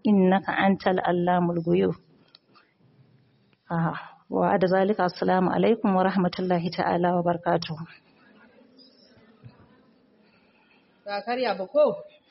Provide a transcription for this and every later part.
innaka antal allamul ghuyub wa da zalika assalamu alaikum wa rahmatullahi ta'ala wa barakatuh Ba karya ba ko?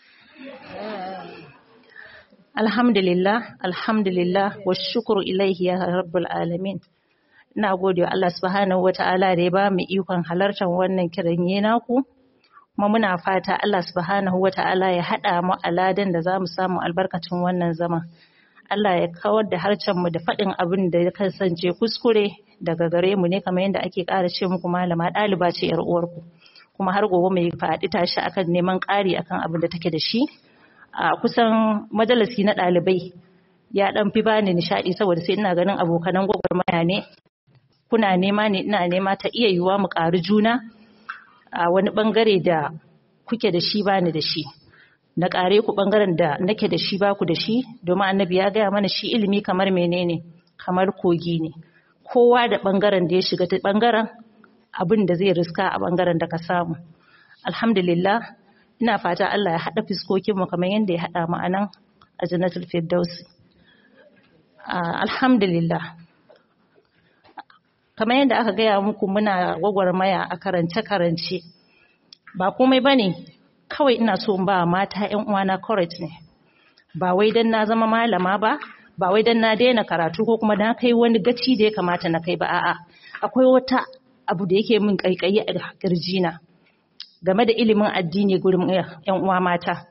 alhamdulillah alhamdulillah wa shukru ilaihi ya rabbul alamin ina gode wa Allah subhanahu wa ta'ala da ya ba mu ikon halartar wannan kiran naku kuma muna fata Allah subhanahu wa ta'ala ya haɗa mu a ladan da za mu samu albarkacin wannan zama. Allah ya kawar da harcen mu da faɗin abin da ya kasance kuskure daga gare mu ne kamar yadda ake ƙara ce muku malama ɗaliba ce ‘yar uwarku. Kuma har gobe mai faɗi tashi akan neman ƙari akan abin da take da shi. A kusan majalisi na ɗalibai ya ɗan fi bani nishaɗi saboda sai ina ganin abokanan gwagwarmaya ne. Kuna nema ne ina nema ta iya yiwuwa mu ƙari juna a wani bangare da kuke da shi bani da shi na kare ku bangaren da nake da shi baku da shi domin annabi ya gaya mana shi ilimi kamar menene kamar kogi ne kowa da bangaren da ya shiga ta bangaren abin da zai riska a bangaren da ka samu alhamdulillah ina fata Allah ya haɗa fiskokin mu kamar yadda ya haɗa mu anan a jannatul firdausi alhamdulillah kamar yadda aka gaya muku muna gwagwarmaya a karance-karance ba komai ba ne kawai ina so ba mata 'yan uwana courage ne ba wai don na zama malama ba ba wai don na daina karatu ko kuma na kai wani gaci da ya kamata na kai ba a'a akwai wata abu da yake min kaikayi a kirjina game da ilimin addini gurin 'yan uwa mata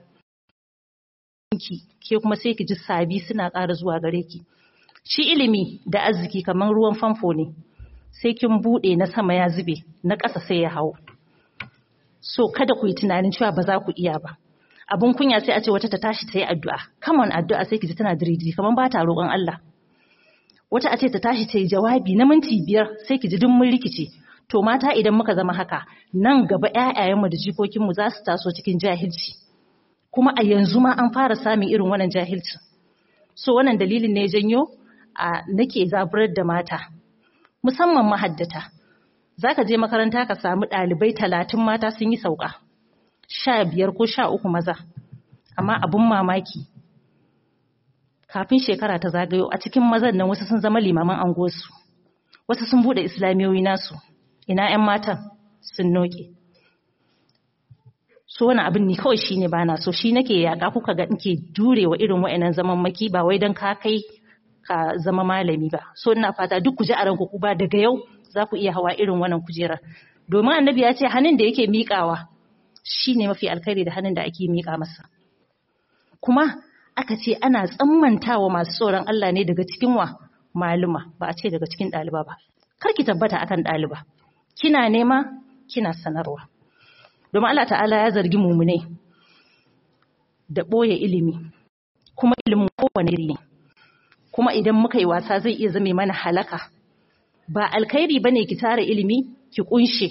ke kuma sai ki ji sabi suna ƙara zuwa gare ki shi ilimi da arziki kamar ruwan famfo ne sai kin bude na sama ya zube na ƙasa sai ya hau so kada ku yi tunanin cewa ba za ku iya ba abun kunya sai a ce wata ta tashi ta yi addu'a kamar addu'a sai ki ji tana diriji kamar ba ta roƙon Allah wata a ce ta tashi ta yi jawabi na minti biyar sai ki ji duk mun rikice to mata idan muka zama haka nan gaba ƴaƴayenmu da jikokinmu za su taso cikin jahilci kuma a yanzu ma an fara samun irin wannan jahilcin so wannan dalilin ne janyo a nake zaburar da mata musamman mahaddata za ka je makaranta ka samu ɗalibai talatin mata sun yi sauka sha biyar ko sha uku maza amma abun mamaki kafin shekara ta zagayo a cikin mazan nan wasu sun zama limaman angosu wasu sun buɗe islamiyoyi nasu ina 'yan matan sun noke so wani abin ni kawai shine ba na so shi nake yaƙa kuka ga nke jurewa irin wa'annan zaman maki ba wai don ka kai ka zama malami ba so ina fata duk ku ji a ranku ku ba daga yau za ku iya hawa irin wannan kujerar domin annabi ya ce hannun da yake miƙawa shine mafi alkhairi da hannun da ake miƙa masa kuma aka ce ana tsammantawa masu tsoron Allah ne daga cikin wa maluma ba a ce daga cikin ɗaliba ba kar ki tabbata akan ɗaliba kina nema kina sanarwa domin Allah ta'ala ya zargi mumune da ɓoye ilimi kuma ilimin kowane iri ne kuma idan muka yi wasa zai iya zame mana halaka ba alkhairi bane ki tara ilimi ki kunshe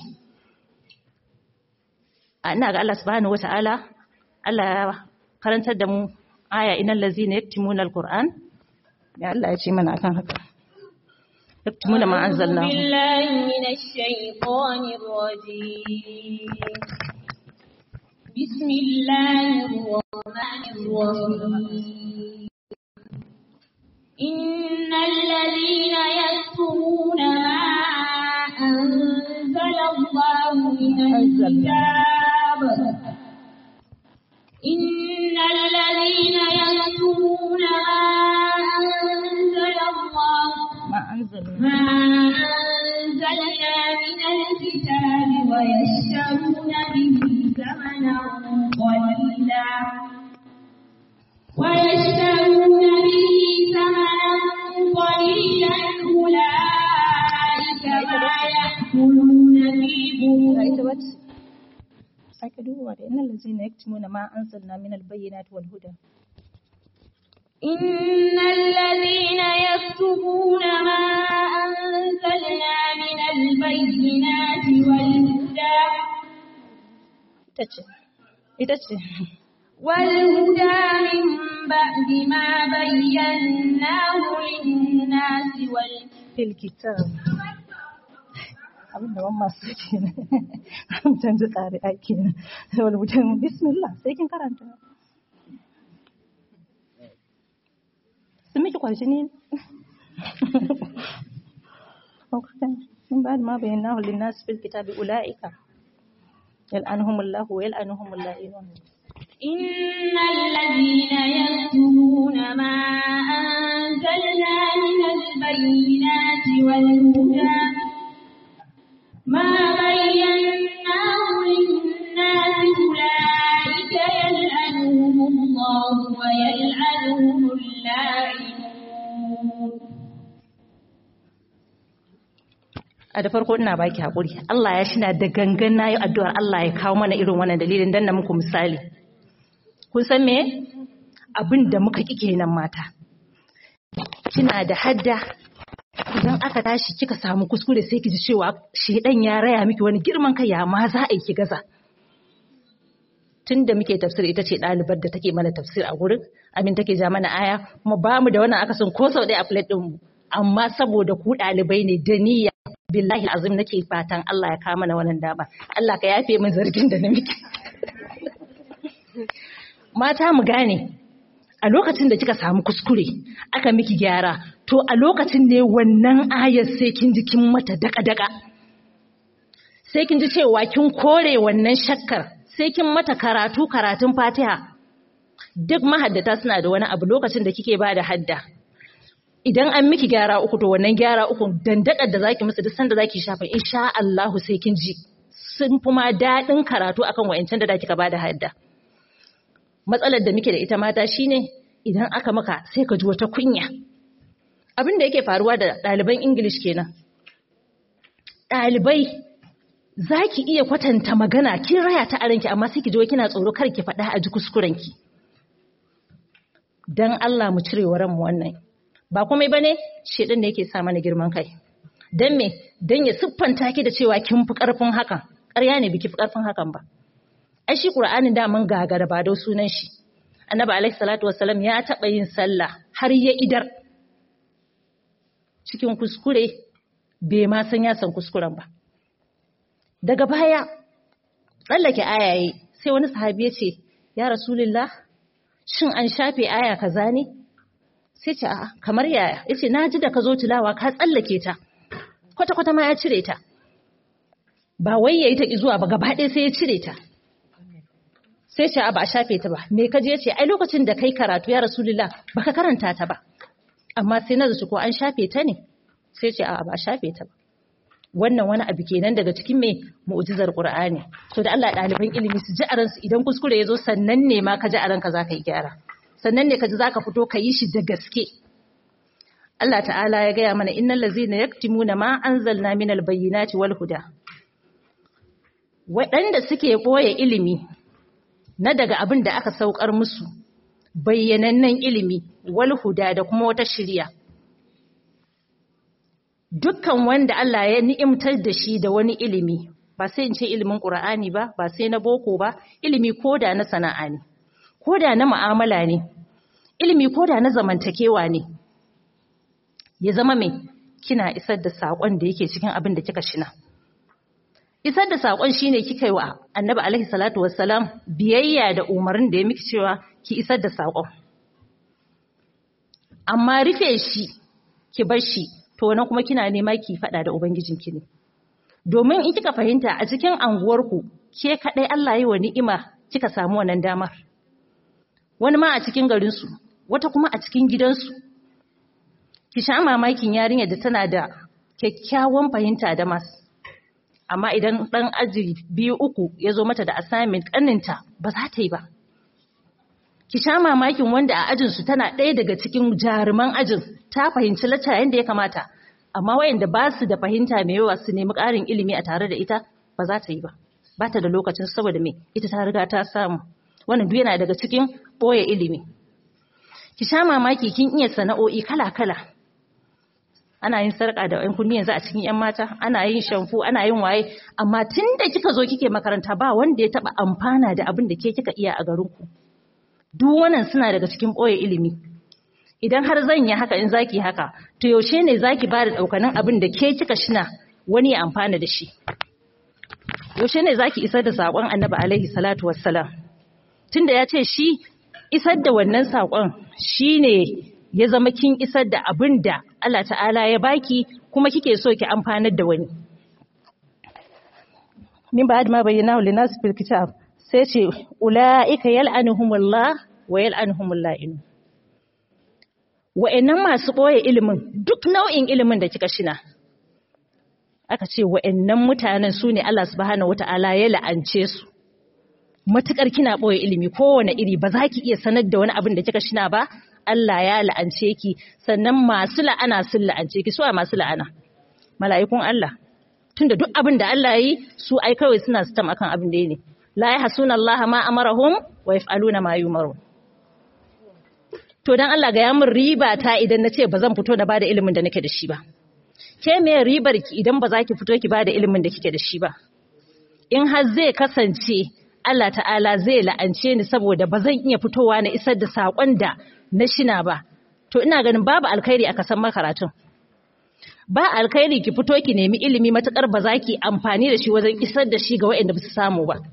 ina ga Allah subhanahu wataala Allah ya karantar da mu aya innal ladzina yaktumuna alquran ya Allah ya ce mana akan haka yaktumuna ma anzalna billahi minash shaitanir rajim bismillahir rahmanir rahim إن الذين يكتمون ما أنزل الله من الكتاب إن الذين يكتمون ما أنزل الله ما أنزلنا ما أنزلنا من الكتاب ويشترون به ثمنا قليلا ويشترون به ثمنا قليلا أولئك ما يأكلون في بطونهم sake duba da innal ladzina yaktumuna ma anzalna min albayyinati wal huda إن الذين يكتبون ما أنزلنا من البينات والهدى ita ce ita ce والهدى من بعد ما بيناه للناس وال fil kitab abin da ban masu kenan an canji tsari a kenan wani mutum bismillah sai kin karanta miki kwarjini من بعد ما بيناه للناس في الكتاب أولئك يلعنهم الله ويلعنهم اللائمون إن الذين يكتمون ما أنزلنا من البينات والهدى ما بيناه للناس أولئك يلعنهم الله ويلعنهم اللاعنون a da farko ina baki hakuri Allah ya shina da gangan nayi addu'ar Allah ya kawo mana irin wannan dalilin dan na muku misali kun san me abin da muka ki kenan mata kina da hadda idan aka tashi kika samu kuskure sai ki ji cewa shedan ya raya miki wani girman kai ya ma za a yi ki gaza tun da muke tafsir ita ce ɗalibar da take mana tafsir a gurin amin take ja mana aya kuma ba mu da wannan akasin ko sau ɗaya a plate ɗinmu amma saboda ku ɗalibai ne da niyya billahi azim nake fatan Allah ya kawo mana wannan dama Allah ka yafe min zargin da na miki mata mu gane a lokacin da kika samu kuskure aka miki gyara to a lokacin ne wannan ayar sai kin ji kin mata daka-daka sai kin ji cewa kin kore wannan shakkar sai kin mata karatu karatun fatiha duk mahaddata suna da wani abu lokacin da kike ba da hadda idan an miki gyara uku to wannan gyara uku dandakar da zaki musu duk sanda zaki shafa insha Allahu sai kin ji sun fi ma daɗin karatu akan wa'ancan da kika ba da hadda matsalar da muke da ita mata shine idan aka maka sai ka ji wata kunya abin da yake faruwa da ɗaliban English kenan ɗalibai za ki iya kwatanta magana kin raya ta aranki amma sai ki ji kina tsoro kar ki faɗa a ji kuskurenki dan Allah mu cire wa ranmu wannan ba komai bane shedan ne yake sa mana girman kai dan me dan ya siffanta ki da cewa kin fi karfin hakan ƙarya ne biki fi karfin hakan ba ai shi Qur'anin da mun gagara ba da sunan shi Annabi alaihi salatu wassalam ya taɓa yin sallah har ya idar cikin kuskure bai ma san ya san kuskuren ba daga baya tsallake ayaye sai wani sahabi ya ce ya rasulullah shin an shafe aya kaza ne sai ce a'a kamar yaya yace na ji da ka zo tilawa ka tsallake ta kwata kwata ma ya cire ta ba wai yayi ta zuwa ba gaba ɗaya sai ya cire ta sai ce a ba a shafe ta ba me kaje yace ai lokacin da kai karatu ya rasulullah baka karanta ta ba amma sai na zaci ko an shafe ta ne sai ce a ba a shafe ta ba wannan wani abu kenan daga cikin mai mu'jizar Qur'ani so da Allah ɗaliban ilimi su ji aransu idan kuskure ya zo sannan ne ma ka ji aranka za ka yi gyara sannan ne ka ji za ka fito ka yi shi da gaske Allah ta'ala ya gaya mana innal ladzina yaktimuna ma anzalna minal bayyinati wal huda waɗanda suke boye ilimi na daga abin da aka saukar musu bayyanannen ilimi wal huda da kuma wata shiriya dukkan wanda Allah ya ni'imtar da shi da wani ilimi ba sai in ce ilimin Qur'ani ba ba sai na boko ba ilimi koda na sana'a ne koda na mu'amala ne ilimi koda na zamantakewa ne ya zama mai kina isar da sakon da yake cikin abin da kika shina isar da sakon shine kika yi wa Annabi alaihi salatu wassalam biyayya da umarnin da ya miki cewa ki isar da sakon amma rufe shi ki bar shi to wannan kuma kina nema ki fada da ubangijinki ne domin in kika fahimta a cikin anguwarku ke kadai Allah yi wa ni'ima kika samu wannan damar wani ma a cikin garinsu wata kuma a cikin gidansu ki sha mamakin yarinyar da tana da kyakkyawan fahimta da mas amma idan dan aji biyu uku ya zo mata da assignment kaninta ba za ta yi ba ki sha mamakin wanda a ajinsu tana ɗaya daga cikin jaruman ajin ta fahimci lacca yadda ya kamata amma wayanda ba su da fahimta mai yawa su nemi ƙarin ilimi a tare da ita ba za ta yi ba ba ta da lokacin saboda me ita ta riga ta samu wannan duk yana daga cikin ɓoye ilimi ki sha mamaki kin iya sana'o'i kala-kala ana yin sarƙa da ƴan kunni yanzu a cikin ƴan mata ana yin shamfu ana yin waye amma tun da kika zo kike makaranta ba wanda ya taɓa amfana da abin da ke kika iya a garinku duk wannan suna daga cikin ɓoye ilimi idan har zan yi haka in zaki haka to yaushe ne zaki ba da ɗaukanin abin da ke kika shina wani ya amfana da shi yaushe ne zaki isar da saƙon annabi alaihi salatu wassalam tunda ya ce shi isar da wannan saƙon shine ya zama kin isar da abin da Allah ta'ala ya baki kuma kike so ki amfanar da wani min ba'd ma bayyana lin nas fil kitab sai ce ulaika yal'anuhumullah wa yal'anuhumul la'in wa'annan masu boye ilimin duk nau'in ilimin da kika shina aka ce wa'annan mutanen su ne Allah subhanahu wata'ala ya la'ance su matukar kina boye ilimi kowane iri ba za ki iya sanar da wani abin da kika shina ba Allah ya la'ance ki sannan masu la'ana sun la'ance ki suwa masu la'ana mala'ikun Allah tunda duk abin da Allah yi su ai kawai suna sitam akan abin da ne la yahsuna Allah ma amarahum wa yaf'aluna ma yumaru to dan Allah ga ya min riba ta idan nace ba zan fito da bada ilimin da nake da shi ba ke me ribar ki idan ba za ki fito ki bada ilimin da kike da shi ba in har zai kasance Allah ta'ala zai la'ance ni saboda ba zan iya fitowa na isar da saƙon da na shina ba to ina ganin babu alkhairi a kasan makaratun ba alkhairi ki fito ki nemi ilimi matukar ba za ki amfani da shi wajen isar da shi ga waɗanda ba su samu ba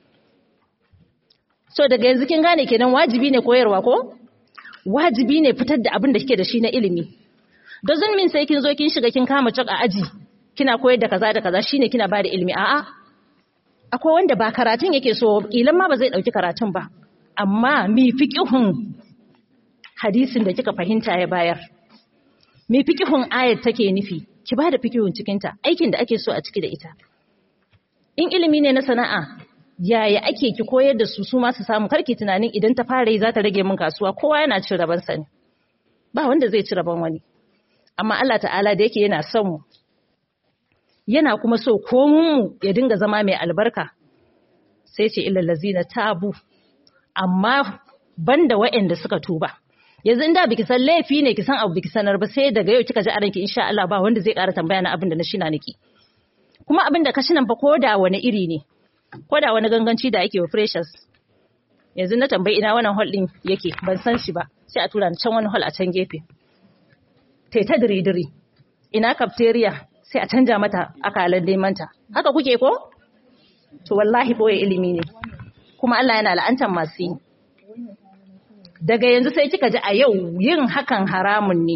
so daga yanzu kin gane kenan wajibi ne koyarwa ko wajibi ne fitar da abin da kike da shi na ilimi doesn't mean sai kin zo kin shiga kin kama cak a aji kina koyar da kaza da kaza shine kina bada ilimi a'a akwai wanda ba karatun yake so kilan ma ba zai dauki karatun ba amma mi fiqihun hadisin da kika fahimta ya bayar mi fiqihun ayat take nufi ki bada fiqihun cikin ta aikin da ake so a ciki da ita in ilimi ne na sana'a yaya ake ki koyar da su su ma su samu karki tunanin idan ta fara yi za ta rage min kasuwa kowa yana cin raban sa ne ba wanda zai ci raban wani amma Allah ta'ala da yake yana son mu yana kuma so komun mu ya dinga zama mai albarka sai ce illal lazina tabu amma banda waɗanda suka tuba yanzu inda biki san laifi ne ki san abu biki sanar ba sai daga yau kika ji a ranki insha Allah ba wanda zai ƙara tambaya na abin da na shina niki kuma abin da ka shinan fa koda wani iri ne koda wani ganganci da ake wa freshers yanzu na tambayi ina wannan hall din yake ban san shi ba sai a tura ni can wani hall a can gefe tai ta dire-dire ina cafeteria sai a canja mata akalan nemanta haka kuke ko to wallahi boye ilimi ne kuma Allah yana la'antar masu yi daga yanzu sai kika ji a yau yin hakan haramun ne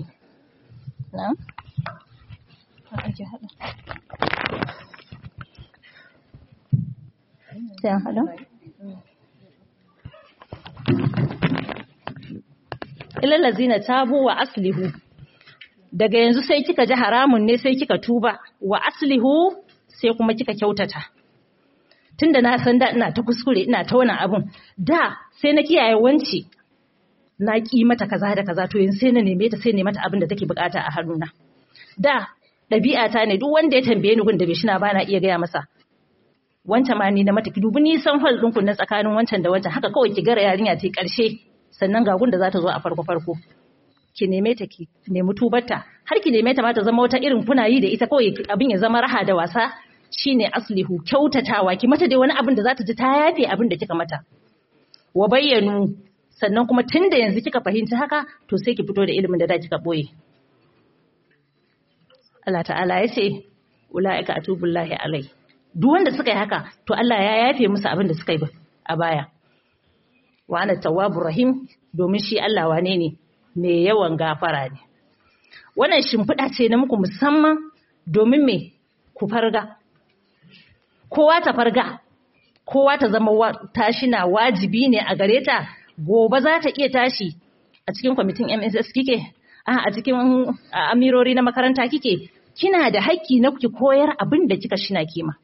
ilalazina tabu wa aslihu daga yanzu sai kika ji haramun ne sai kika tuba wa aslihu sai kuma kika kyautata tunda na san da ina ta kuskure ina ta wannan abun da sai na kiyaye wanci na ki mata kaza da kaza to yanzu sai na neme ta sai ne mata abin da take bukata a hannuna da ɗabi'a ta ne duk wanda ya tambaye ni gun da bai shina ba na iya gaya masa wancan ma ni na mata ki dubi nisan hall ɗinku na tsakanin wancan da wancan haka kawai ki gara yarinya ta ƙarshe sannan ga gun da za ta zo a farko farko ki neme ta ki nemi tubarta har ki neme ta ma ta zama wata irin kuna yi da ita kawai abin ya zama raha da wasa shine aslihu kyautatawa ki mata dai wani abin da za ta ji ta yafe abin da kika mata wa bayyanu sannan kuma tun da yanzu kika fahimci haka to sai ki fito da ilimin da da kika boye Allah ta'ala ya ce ula'ika atubullahi alai duk wanda suka yi haka to Allah ya yafe musu abin da suka yi a baya wa ana tawwabur rahim domin shi Allah wane ne mai yawan gafara ne wannan shimfiɗa ce na muku musamman domin me ku farga kowa ta farga kowa ta zama tashi na wajibi ne a gare ta gobe za ta iya tashi a cikin kwamitin MSS kike a cikin amirori na makaranta kike kina da haƙƙi na ki koyar abin da kika shina kima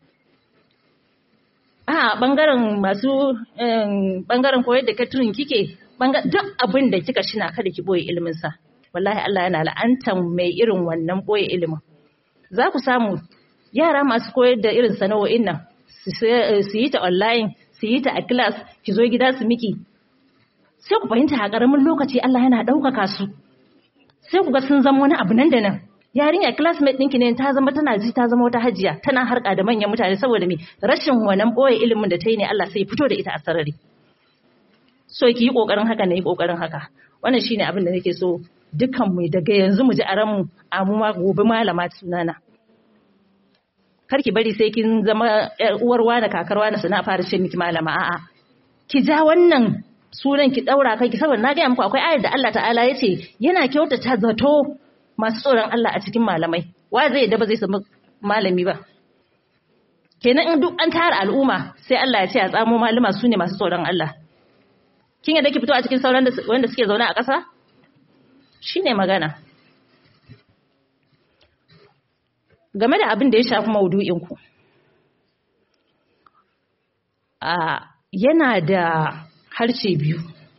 a bangaren masu bangaren koyar da catering kike duk abin da kika shina kada ki boye ilimin sa wallahi Allah yana la'antan mai irin wannan boye ilimin za ku samu yara masu koyar da irin sana'o'in nan su yi ta online su yi ta a class ki zo gida su miki sai ku fahimta a ƙaramin lokaci Allah yana ɗaukaka su sai ku ga sun zama wani abu nan da nan yarinya classmate ɗinki ne ta zama tana ji ta zama wata hajiya tana harka da manyan mutane saboda me rashin wannan boye ilimin da ta yi ne Allah sai fito da ita a sarari so ki yi kokarin haka ne yi kokarin haka wannan shine abin da nake so dukkan mu daga yanzu mu ji a ranmu a mu ma gobe malama sunana kar ki bari sai kin zama uwar wani kakar wani sana fara ce miki malama a'a ki ja wannan sunan ki daura kai ki saboda na ga muku akwai ayar da Allah ta'ala yace yana kyautata zato masu tsoron Allah a cikin malamai wa zai yadda ba zai samu malami ba kenan in duk an tara al'umma sai Allah ya ce a tsamo malama su ne masu tsoron Allah kin yadda ki fito a cikin sauran wanda suke zaune a ƙasa shine magana game da abin da ya shafi maudu'in ku a yana da harshe biyu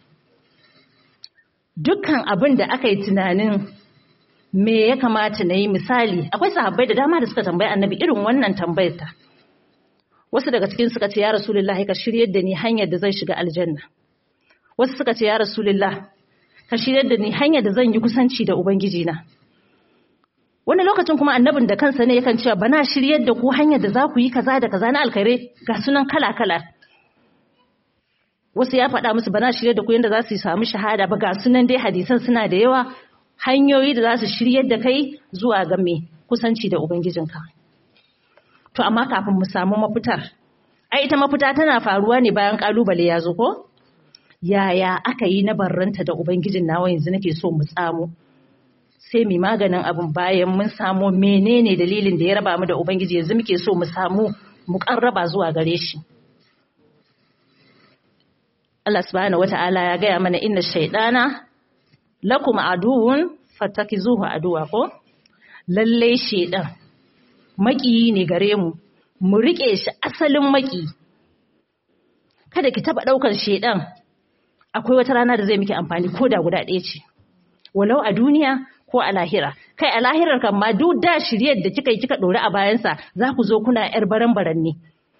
dukkan abin da aka yi tunanin me ya kamata na yi misali akwai sahabbai da dama da suka tambayi annabi irin wannan tambayar ta wasu daga cikin suka ce ya rasulullah ka shiryar da ni hanyar da zan shiga aljanna wasu suka ce ya rasulullah ka shiryar da ni hanyar da zan yi kusanci da ubangiji na wani lokacin kuma annabin da kansa ne yakan cewa bana shiryar da ku hanyar da za ku yi kaza da kaza na alkhairai ga sunan kala kala wasu ya faɗa musu bana shiryar da ku yadda za su samu shahada ba ga sunan dai hadisan suna da yawa hanyoyi da za su shiryar da kai zuwa ga mai kusanci da ubangijinka to amma kafin mu samu mafitar ai ita mafita tana faruwa ne bayan kalubale ya zo ko yaya aka yi na barranta da ubangijin nawa yanzu nake so mu tsamo sai mu maganin abin bayan mun samu menene dalilin da ya raba mu da ubangiji yanzu muke so mu samu mu karraba zuwa gare shi Allah subhanahu wata'ala ya gaya mana inna shaydana lakum aduwwun fatakizuhu aduwa ko lalle shaydan maki ne gare mu mu rike shi asalin maki kada ki taba daukar shaydan akwai wata rana da zai miki amfani ko da guda ɗaya ce walau a duniya ko a lahira kai a lahirar kan ma duk da shiryar da kika yi kika dore a bayansa za ku zo kuna yar baran-baran ne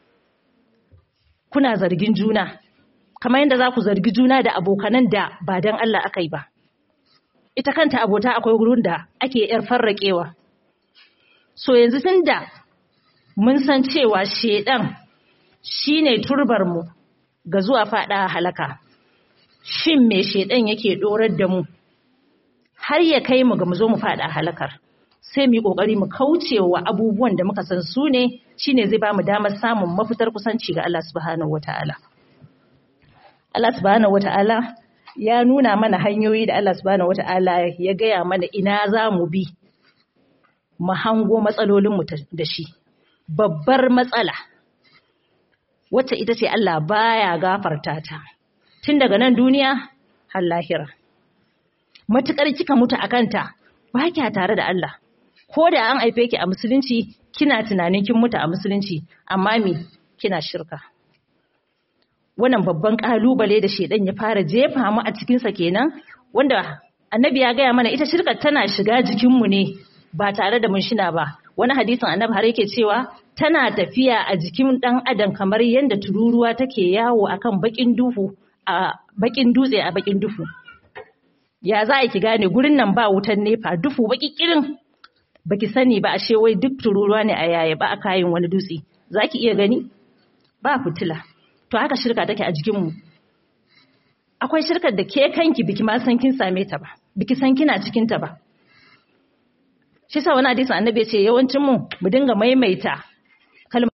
kuna zargin juna kamar yadda za ku zargi juna da abokanan da ba don Allah aka yi ba ita kanta abota akwai wurin da ake yar farraƙewa so yanzu tun da mun san cewa shedan shine turbar mu ga zuwa fada halaka shin me shedan yake dorar da mu har ya kai mu ga mu zo mu fada halakar sai mu yi kokari mu kauce wa abubuwan da muka san su ne shine zai ba mu damar samun mafitar kusanci ga Allah subhanahu wataala Allah subhanahu wataala ya nuna mana hanyoyi da Allah subhanahu wataala ya gaya mana ina za mu bi mu hango matsalolin mu da shi babbar matsala wacce ita ce Allah baya gafarta ta tun daga nan duniya har lahira matuƙar kika mutu a kanta ba kya tare da Allah ko da an haife ki a musulunci kina tunanin kin mutu a musulunci amma me kina shirka wannan babban kalubale da shedan ya fara jefa mu a cikin sa kenan wanda annabi ya gaya mana ita shirkar tana shiga jikin mu ne ba tare da mun shina ba wani hadisin annabi har yake cewa tana tafiya a jikin dan adam kamar yadda tururuwa take yawo akan bakin duhu a bakin dutse a bakin duhu ya za ki gane gurin nan ba wutan nefa dufu baki kirin baki sani ba ashe wai duk tururuwa ne a yaya ba a kayan wani dutse za ki iya gani ba fitila to haka shirka take a jikinmu akwai shirkar da ke kanki biki ma san kin same ta ba biki san kina cikin ta ba shi sa wani hadisin annabi ya ce yawancin mu mu dinga maimaita kalmar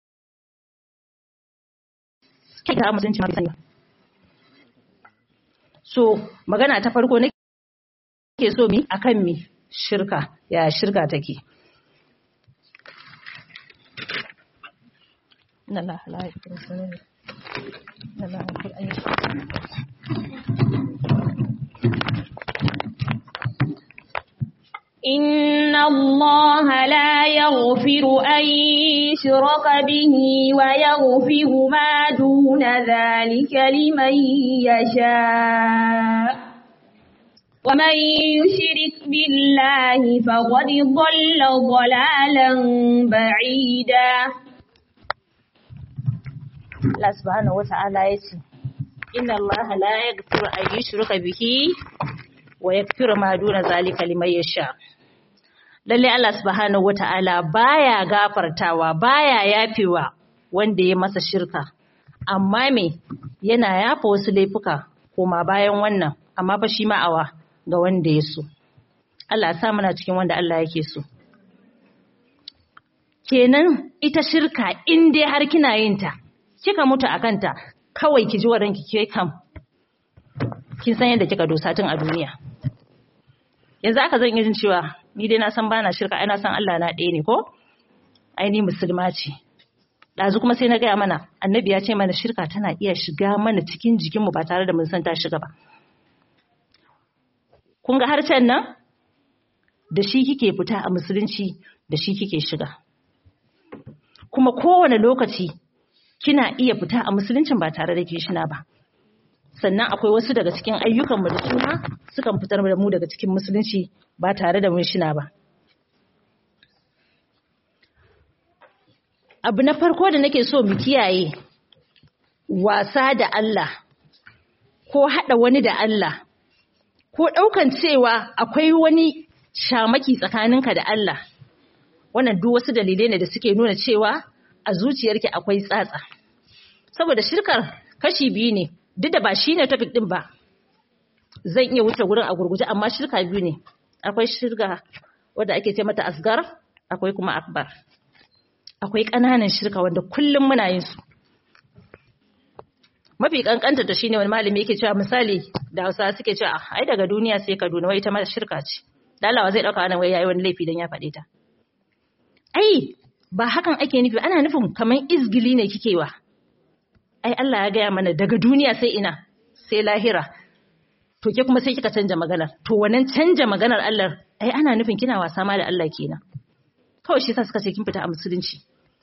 ta mutunci ma sani so magana ta farko ne ke so mi akan mi shirka ya shirka take إن الله لا يغفر أن يشرك به ويغفر ما دون ذلك لمن يشاء ومن يشرك بالله فقد ضل ضلالا بعيدا Allah subhanahu wata'ala ya ce inna Allah la yaghfiru an yushraka bihi wa yaghfiru ma duna zalika liman yasha lalle Allah subhanahu wata'ala baya gafartawa baya yafewa wanda ya masa shirka amma me yana yafa wasu laifuka koma bayan wannan amma fa shi ma'awa ga wanda ya so Allah ya sa muna cikin wanda Allah yake so kenan ita shirka in dai har kina yin ta kika mutu a kanta kawai ki ji wa ranki ke kam kin san yadda kika dosa tun a duniya yanzu aka zan yi jin cewa ni dai na san bana shirka ai na san Allah na ɗaya ne ko ai ni musulma ce ɗazu kuma sai na gaya mana annabi ya ce mana shirka tana iya shiga mana cikin jikinmu ba tare da mun san ta shiga ba kun ga harshen nan da shi kike fita a musulunci da shi kike shiga kuma kowane lokaci kina iya fita a musuluncin ba tare da ke shina ba sannan akwai wasu daga cikin ayyukanmu da suna sukan fitar da mu daga cikin musulunci ba tare da mun shina ba abu na farko da nake so mu kiyaye wasa da Allah ko haɗa wani da Allah ko ɗaukan cewa akwai wani shamaki tsakaninka da Allah wannan duk wasu dalilai ne da suke nuna cewa a zuciyarki akwai tsatsa saboda shirkar kashi biyu ne duk da ba shi ne topic ɗin ba zan iya wuce gurin a gurguje amma shirka biyu ne akwai shirka wadda ake ce mata asgar akwai kuma akbar akwai ƙananan shirka wanda kullum muna yin su mafi kankanta da shine wani malami yake cewa misali da Hausa suke cewa ai daga duniya sai Kaduna wai ita ma shirka ce dalawa zai dauka wannan wai yayi wani laifi dan ya faɗe ta ai ba hakan ake nufi ana nufin kaman izgili ne kike wa ai Allah ya gaya mana daga duniya sai ina sai lahira to ke kuma sai kika canja maganar to wannan canja maganar Allah ai ana nufin kina wasa ma da Allah kenan kawai shi sa suka ce kin fita a musulunci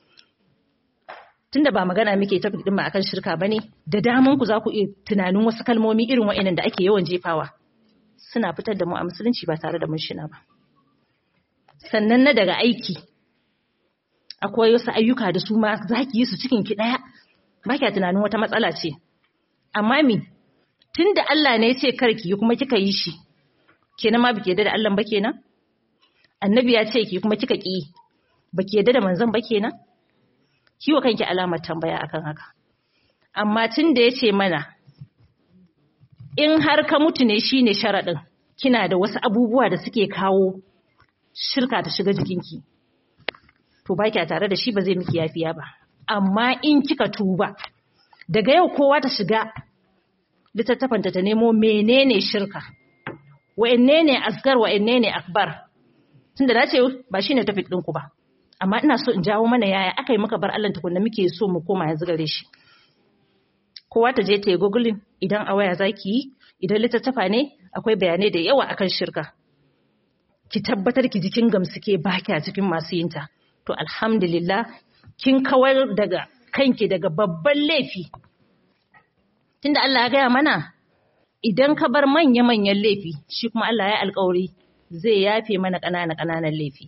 tunda ba magana muke ta din ba akan shirka bane da daman ku za ku iya tunanin wasu kalmomi irin wa'annan da ake yawan jefawa suna fitar da mu a musulunci ba tare da mun shina ba sannan na daga aiki akwai wasu ayyuka da su ma za ki yi su cikin ki daya ba kya tunanin wata matsala ce amma mi tunda Allah ne ya ce kar ki yi kuma kika yi shi kenan ma bike da Allah ba kenan annabi ya ce ki kuma kika ki baki yadda da manzon ba kenan kiwo kanki alamar tambaya akan haka amma tun da yace mana in har ka mutu ne shine sharadin kina da wasu abubuwa da suke kawo shirka ta shiga jikinki to ba kya tare da shi ba zai miki yafiya ba amma in kika tuba daga yau kowa ta shiga littattafanta ta nemo menene shirka wa'anne ne asgar wa'anne ne akbar tunda na ce ba shine topic ɗinku ba amma ina so in jawo mana yaya aka yi muka bar Allah tukunna muke so mu koma yanzu gare shi kowa ta je ta yi googling idan a waya zaki yi idan littattafa ne akwai bayanai da yawa akan shirka ki tabbatar ki jikin gamsuke ba kya cikin masu yinta to alhamdulillah kin kawar daga kanki daga babban laifi tunda Allah ya gaya mana idan ka bar manya-manyan laifi shi kuma Allah ya alkawari zai yafe mana ƙananan-ƙananan laifi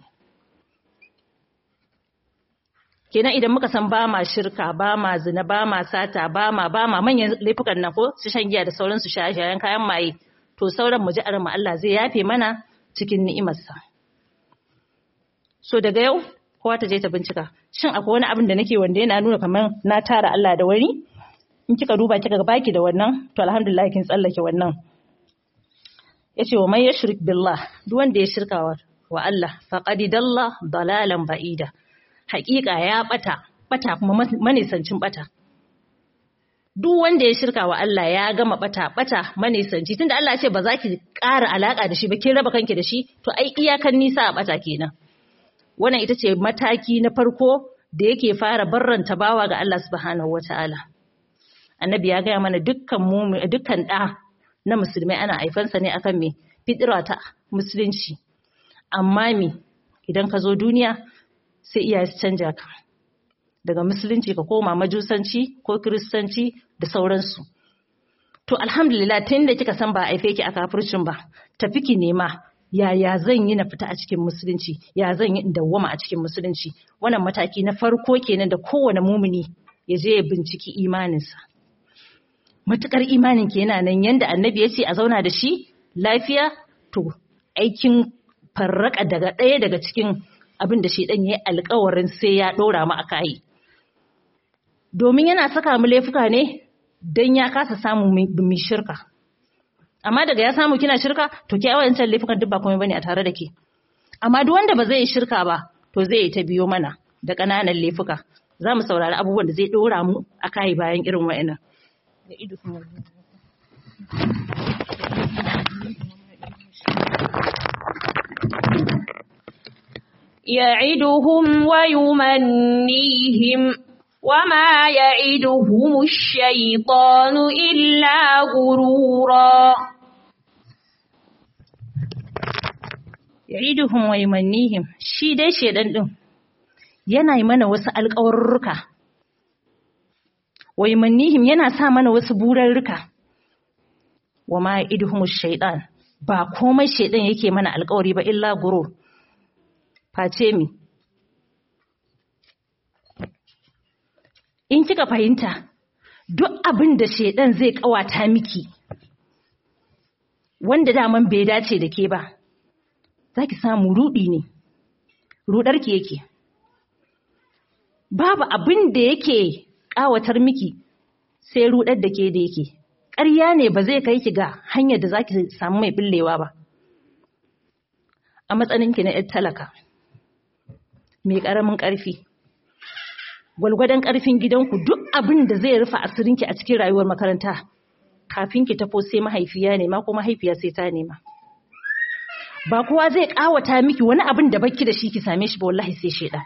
kenan idan muka san ba ma shirka ba ma zina ba ma sata ba ma ba ma manyan laifukan nan ko su shan giya da sauran su shaye-shayen kayan maye to sauran mu ji mu Allah zai yafe mana cikin ni'imarsa so daga yau kowa ta je ta bincika shin akwai wani abin da nake wanda yana nuna kamar na tara Allah da wani in kika duba kika ga baki da wannan to alhamdulillah kin tsallake wannan yace wa man yashrik billah duk wanda ya shirka wa Allah faqad dalla dalalan ba'ida haƙiƙa ya bata bata kuma manisancin bata duk wanda ya shirka wa Allah ya gama bata bata manisanci tunda Allah ya ce ba za ki ƙara alaka da shi ba kin raba kanki da shi to ai iyakan nisa a bata kenan wannan ita ce mataki na farko da yake fara barranta bawa ga Allah subhanahu wataala annabi ya gaya mana dukkan mu dukkan da na musulmai ana haifansa ne akan me fitira ta musulunci amma me idan ka zo duniya sai iyaye su canja ka daga musulunci ka koma majusanci ko kiristanci da sauransu to alhamdulillah tun da kika san ba a haife ki a kafircin ba tafi ki nema yaya zan yi na fita a cikin musulunci ya zan yi in dawwama a cikin musulunci wannan mataki na farko kenan da kowane mumuni ya je ya binciki imaninsa matukar imanin ke yana nan yanda annabi ya ce a zauna da shi lafiya to aikin farraka daga ɗaya daga cikin abin da shedan ya yi alkawarin sai ya ɗora mu a kayi domin yana saka mu laifuka ne don ya kasa samu mu shirka amma daga ya samu kina shirka to ki awayancan laifukan duk ba komai bane a tare da ke amma duk wanda ba zai yi shirka ba to zai yi ta biyo mana da ƙananan laifuka za mu saurari abubuwan da zai ɗora mu a kayi bayan irin wa'annan da ido kuma يعدهم ويمنيهم وما يعدهم الشيطان إلا غرورا ya'iduhum wa yumannihim shi dai shedan din yana yi mana wasu alƙawarruka wa yumannihim yana sa mana wasu burarruka wa ma ya'iduhum shaytan ba komai shedan yake mana alƙawari ba illa gurur face mi in kika fahimta duk abin da shedan zai kawata miki wanda daman bai dace da ke ba za ki samu rudi ne rudarki yake babu abin da yake ƙawatar miki sai rudar da ke da yake ƙarya ne ba zai kai ki ga hanyar da za ki samu mai billewa ba a matsaninki na ‘yar talaka mai ƙaramin ƙarfi gwalgwadon ƙarfin gidanku duk abin da zai rufe asirinki a cikin rayuwar makaranta kafin ki tafo sai mahaifiya nema ko mahaifiya sai ta nema ba kowa zai kawata miki wani abin da baki da shi ki same shi ba wallahi sai sheda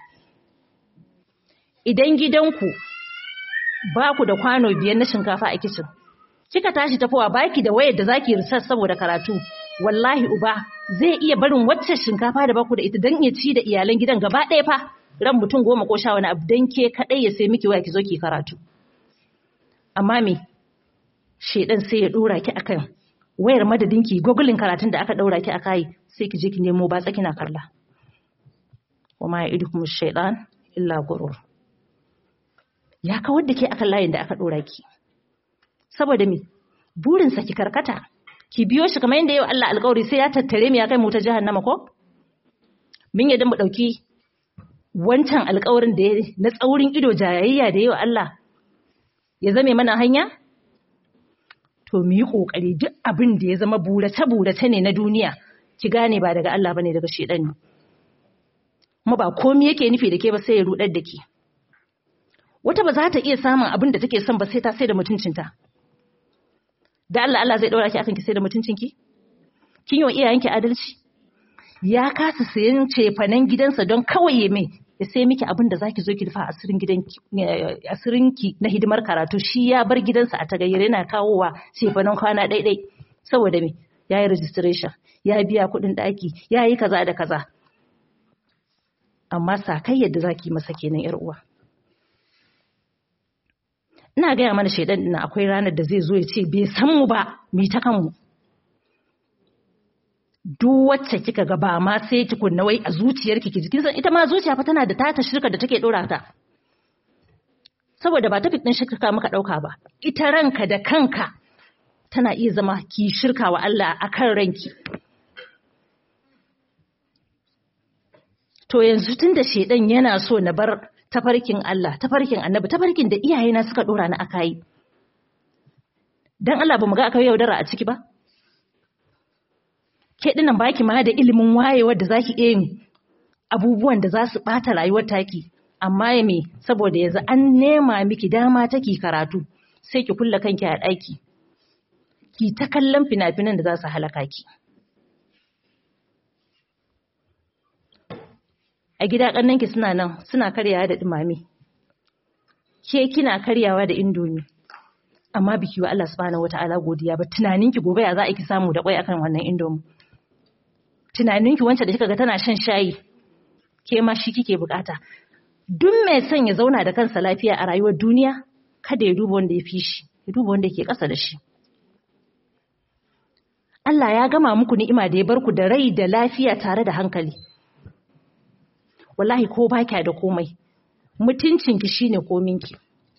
idan gidanku ba ku da kwano biyar na shinkafa a kicin kika tashi tafowa baki da wayar da zaki research saboda karatu wallahi uba zai iya barin wacce shinkafa da baku da ita dan ya ci da iyalan gidan gaba ɗaya fa ran mutum goma ko sha wani abu dan ke kadai ya sai miki waya ki zo ki karatu amma me shedan sai ya dora ki akan wayar madadinki gogulin karatun da aka daura ki aka yi sai ki je ki nemo batsa kina kalla wama ya'idukum shaytan illa gurur ya kawar da ke akan layin da aka dora ki saboda me burin sa ki karkata ki biyo shi kamar yadda yau Allah alƙawari sai ya tattare mu ya kai mu ta jahannama ko mun yadda mu dauki wancan alƙawarin da na tsaurin ido jayayya da yau Allah ya zame mana hanya to mu yi ƙoƙari duk abin da ya zama burace-burace ne na duniya ki gane ba daga Allah bane daga shedan ne kuma ba komai yake nufi da ke ba sai ya rudar da ke wata ba za ta iya samun abin da take son ba sai ta sai da mutuncinta da Allah Allah zai daura ki akan ki sai da mutuncinki kin yi wa iyayenki adalci ya kasa sayan cefanen gidansa don kawai ya mai ya sai miki abin da zaki zo ki rufa asirin gidanki asirinki na hidimar karatu shi ya bar gidansa a tagayyar yana kawowa cefanen kwana ɗaiɗai saboda me ya yi registration ya biya kuɗin ɗaki ya yi kaza da kaza amma sakai yadda zaki masa kenan yar uwa ina gaya mana shaidan ɗin akwai ranar da zai zo ya ce bai san mu ba mu ta kanmu duk wacce kika ga ba ma sai tukunna wai a zuciyarki ki jikin san ita ma zuciya fa tana da tata shirka da take dora ta saboda ba ta fitin shirka muka dauka ba ita ranka da kanka tana iya zama ki shirka wa Allah akan ranki to yanzu tunda shedan yana so na bar tafarkin Allah tafarkin annabi tafarkin da iyayena suka dora ni akai dan Allah ba mu ga akai yaudara a ciki ba ke dinan baki ma da ilimin wayewar da zaki iya yin abubuwan da za su bata rayuwar taki amma ya me saboda yanzu an nema miki dama take karatu sai ki kulla kanki a ɗaki ki ta kallon fina-finan da za su halaka ki a gida ƙannanki suna nan suna karyawa da ɗumame ke kina karyawa da indomi amma biki wa Allah subhanahu wata'ala godiya ba tunaninki gobe ya za a ki samu da kwai akan wannan indomi tunaninki wancan da kika ga tana shan shayi ke ma shi kike bukata duk mai son ya zauna da kansa lafiya a rayuwar duniya kada ya duba wanda ya fi shi ya duba wanda ke ƙasa da shi Allah ya gama muku ni'ima da ya bar ku da rai da lafiya tare da hankali wallahi ko ba da komai mutuncinki shine kominki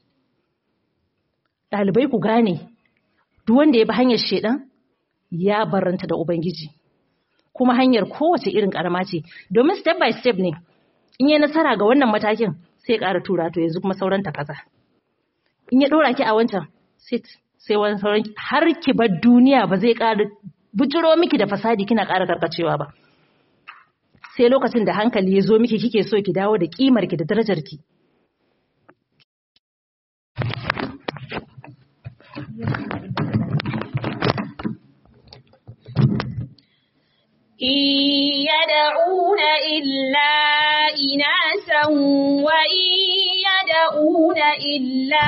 ɗalibai ku gane duk wanda ya bi hanyar shedan ya baranta da ubangiji kuma hanyar kowace irin karama ce domin step by step ne in yi nasara ga wannan matakin sai ƙara tura to yanzu kuma sauran ta kaza in ya ɗora ki a wancan sit sai wani sauran har ki bar duniya ba zai ƙara bujiro miki da fasadi kina ƙara karkacewa ba sai lokacin da hankali ya zo miki kike so ki dawo da kimar ki da darajar ki يدعون إلا إناسا وإن يدعون إلا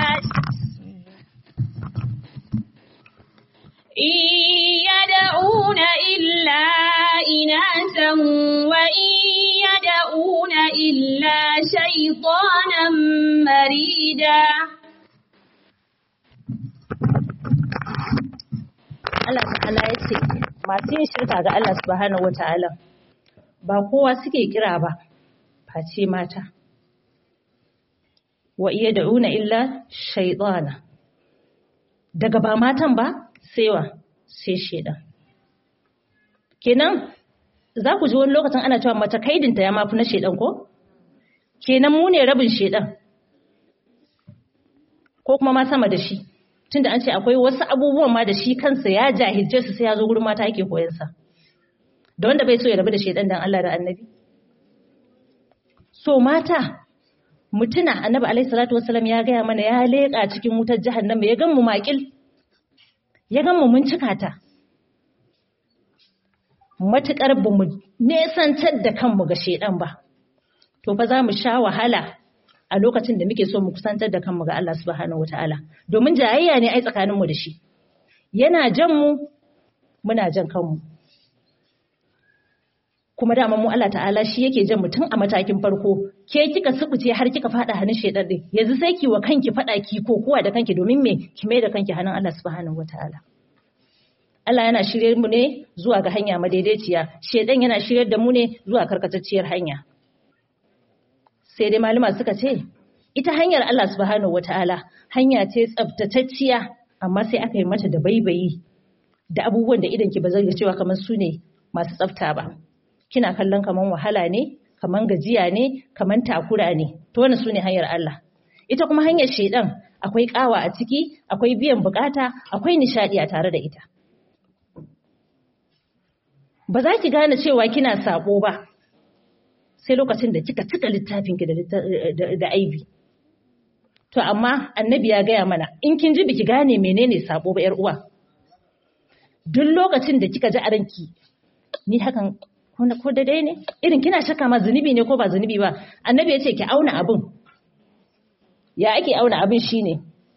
إن يدعون إلا إناسا وإن يدعون إلا شيطانا مريدا Allah ta'ala ya ce masu yin shirka ga Allah subhanahu wata'ala ba kowa suke kira ba face mata wa iya da'una illa shaitana daga ba matan ba sai wa sai shaidan kenan za ku ji wani lokacin ana cewa mata kaidinta ya mafi na shaidan ko kenan mu ne rabin shaidan ko kuma ma sama da shi tunda an ce akwai wasu abubuwan ma da shi kansa ya jahilce su sai ya zo gurin mata yake koyan sa da wanda bai so ya rabu da shedan dan Allah da Annabi so mata mutuna Annabi alaihi salatu wassalam ya gaya mana ya leka cikin wutar jahannama ya gan mu makil ya gan mu mun cika ta matukar ba mu nesantar da kanmu ga shedan ba to fa za mu sha wahala a lokacin da muke so mu kusantar da kanmu ga Allah subhanahu wataala domin jayayya ne ai tsakaninmu da shi yana jan mu muna jan kanmu kuma dama mu Allah ta'ala shi yake jan mutum a matakin farko ke kika subuce har kika fada hannun shedan din yanzu sai ki wa kanki fada ki ko kowa da kanki domin me ki mai da kanki hannun Allah subhanahu wataala Allah yana shirye mu ne zuwa ga hanya madaidaiciya shedan yana shiryar da mu ne zuwa karkatacciyar hanya sai dai malama suka ce ita hanyar Allah subhanahu wataala hanya ce tsaftatacciya amma sai aka yi mata da baibayi da abubuwan da idan ki ba zai ga cewa kamar su ne masu tsafta ba kina kallon kaman wahala ne kaman gajiya ne kaman takura ne to wannan su ne hanyar Allah ita kuma hanyar shedan akwai kawa a ciki akwai biyan bukata akwai nishadi a tare da ita ba za ki gane cewa kina sabo ba sai lokacin da kika cika littafinki da aibi. To amma annabi ya gaya mana in kin ji biki gane menene sabo ba ‘yar uwa. Duk lokacin da kika ji a ranki ni hakan ko daidai ne irin kina shakka ma zunubi ne ko ba zunubi ba annabi ya ce ki auna abin. Ya ake auna abin shine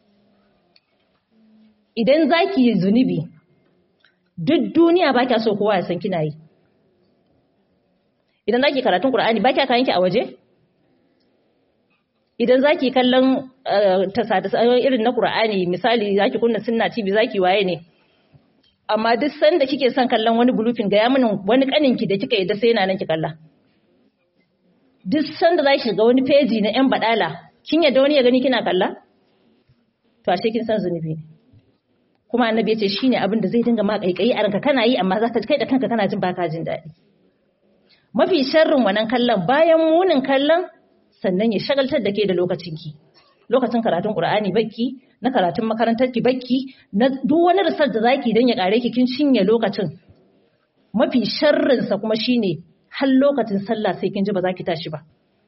idan za ki yi zunubi duk duniya ba kya so kowa ya san kina yi. idan za ki karatun ƙura'ani ba kya kayanki a waje? Idan za ki kallon tasa irin na ƙura'ani misali za ki kunna sunna TV za ki waye ne. Amma duk sanda kike son kallon wani bulufin ga mini wani ƙaninki da kika yi da sai yana nan ki kalla. Duk sanda za ki shiga wani feji na ‘yan baɗala, kin yadda wani ya gani kina kalla? To ashe kin san zunubi ne. Kuma annabi ya ce shi ne abin da zai dinga ma ƙaiƙayi a ranka kana yi amma za ka kai da kanka kana jin baka jin daɗi. mafi sharrin wannan kallon bayan munin kallon sannan ya shagaltar da ke da lokacinki lokacin karatun qur'ani bakki na karatun makarantar ki bakki na duk wani risar da zaki dan ya kare ki kin cinye lokacin mafi sharrin sa kuma shine har lokacin sallah sai kin ji ba za ki tashi ba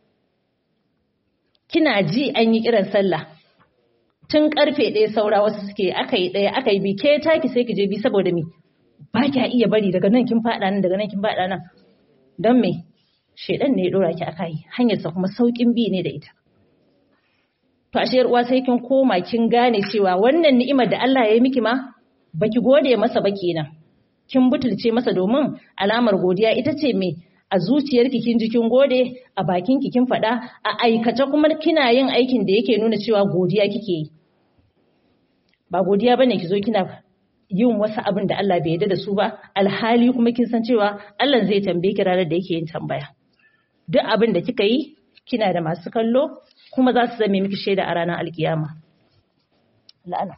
kina ji an yi kiran sallah tun karfe ɗaya saura wasu suke aka yi ɗaya aka yi bi ke taki sai ki je bi saboda me ba kya iya bari daga nan kin faɗa nan daga nan kin faɗa nan don me shaidan ne ya dora ki aka yi hanyarsa kuma saukin bi ne da ita to ashe uwa sai kin koma kin gane cewa wannan ni'imar da Allah ya yi miki ma baki gode masa ba kenan kin butulce masa domin alamar godiya ita ce me a zuciyarki kin ji kin gode a bakinki kin faɗa a aikace kuma kina yin aikin da yake nuna cewa godiya kike yi ba godiya bane ki zo kina yin wasu abin da Allah bai yarda da su ba alhali kuma kin san cewa Allah zai tambaye ki ranar da yake yin tambaya duk abin da kika yi kina da masu kallo kuma za su zame miki shaida a ranar alkiyama la'ana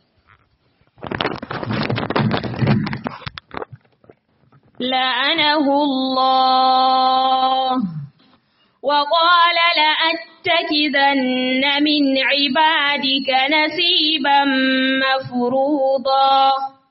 لعنه الله وقال لأتخذن من عبادك نصيبا مفروضا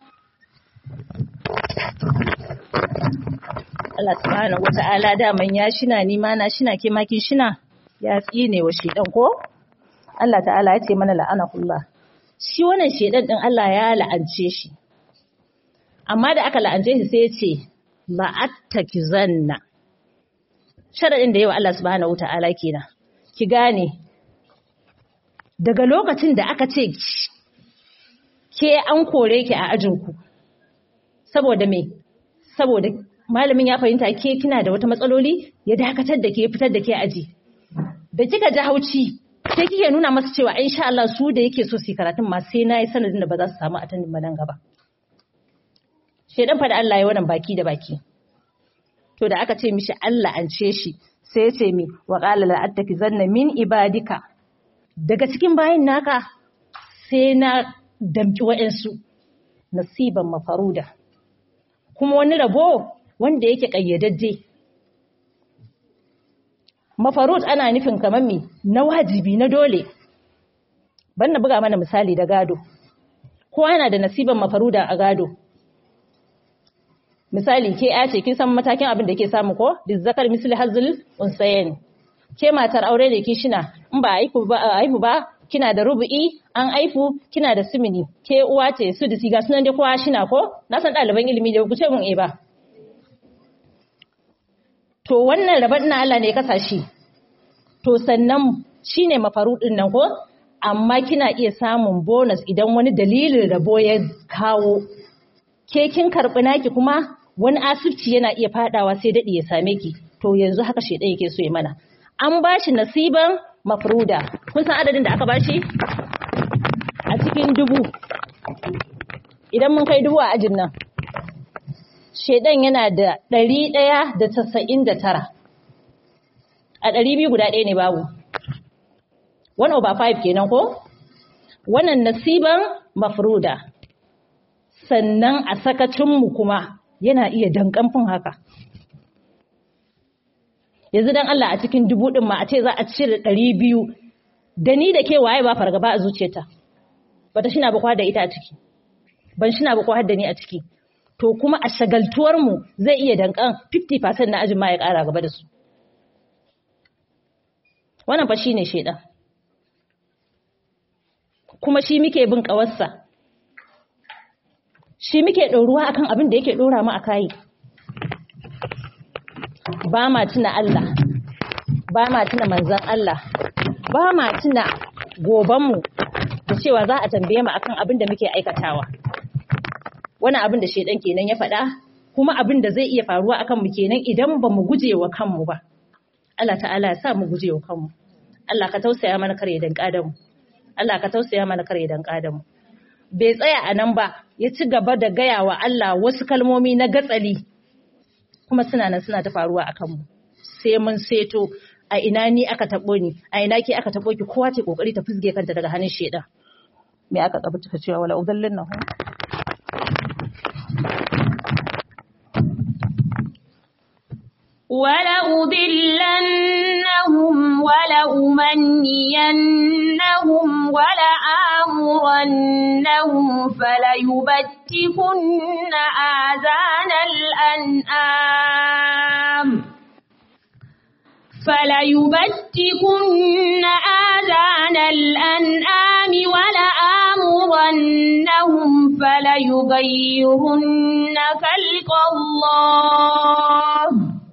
Allah subhanahu wata'ala daman ya shina ni ma na shina ke makin shina ya tsine wa shedan ko Allah ta'ala ya ce mana la'anahullah shi wannan shedan din Allah ya la'ance shi amma da aka la'ance shi sai ya ce la'attakizanna sharadin da yawa Allah subhanahu wataala kenan ki gane daga lokacin da aka ce ke an kore ki a ajinku saboda me saboda malamin ya fahimta ke kina da wata matsaloli ya dakatar da ke fitar da ke aji da kika ji hauci sai kike nuna masa cewa insha Allah su da yake so su karatun ma sai nayi sanadin da ba za su samu atanin ba nan gaba shedan fa da Allah ya wannan baki da baki to da aka ce mishi Allah an ce shi sai ya ce mi wa qala la attaki zanna min ibadika daga cikin bayin naka sai na damki wa'ansu nasiban mafaruda kuma wani rabo wanda yake kayyadadde mafarud ana nufin kamar mi na wajibi na dole ban na buga mana misali da gado kowa yana da nasiban mafaruda a gado misali ke ya ce kin san matakin abin da ke samu ko zakar misli hazul unsayen ke matar aure da kishina in ba aifu ba aifu ba kina da rubu'i an aifu kina da simini ke uwa ce su da siga sunan dai kowa shina ko na san ɗaliban ilimi da ku ce mun eh ba to wannan rabar na Allah ne ya kasa shi to sannan shine mafarudin nan ko amma kina iya samun bonus idan wani dalilin rabo ya kawo ke kin karɓi naki kuma wani asibci yana iya fadawa sai daɗi ya same ki to yanzu haka shedan yake so ya mana an bashi nasiban mafruda kun san adadin da aka bashi a cikin dubu idan mun kai dubu a ajin nan shedan yana da ɗari ɗaya da tasa'in da tara a ɗari biyu guda ɗaya ne babu one over five kenan ko wannan nasiban mafruda sannan a sakacinmu kuma yana iya dankamfin haka yanzu dan Allah a cikin dubu ɗin ma a ce za a cire ɗari biyu da ni da ke waye ba fargaba a zuciyarta bata shina ba da ita a ciki ban shina ba da ni a ciki to kuma a shagaltuwarmu zai iya dankan 50% na ajin ma ya ƙara gaba da su wannan fa shine shedan kuma shi muke bin ƙawarsa shi muke ɗoruwa akan abin da yake ɗora mu a kayi ba ma tuna Allah ba ma tuna manzan Allah ba ma tuna gobanmu da cewa za a tambaye mu akan abin da muke aikatawa wani abin da shedan kenan ya faɗa kuma abin da zai iya faruwa akan mu kenan idan ba mu guje wa kanmu ba Allah ta'ala ya sa mu guje wa kanmu Allah ka tausaya mana kare dan mu Allah ka tausaya mana kare dan mu bai tsaya a nan ba ya ci gaba da gaya wa Allah wasu kalmomi na gatsali kuma suna nan suna ta faruwa a kanmu sai mun seto a ina ni aka taɓo ni a ina ke aka taɓo ki kowa ce kokari ta fusge kanta daga hannun shedan me aka kaba ta cewa wala udallin nahu ولأضلنهم ولأمنينهم ولآمرنهم فليبتكن آذان الأنعام فليبتكن آذان الأنعام ولآمرنهم فليغيرن خلق الله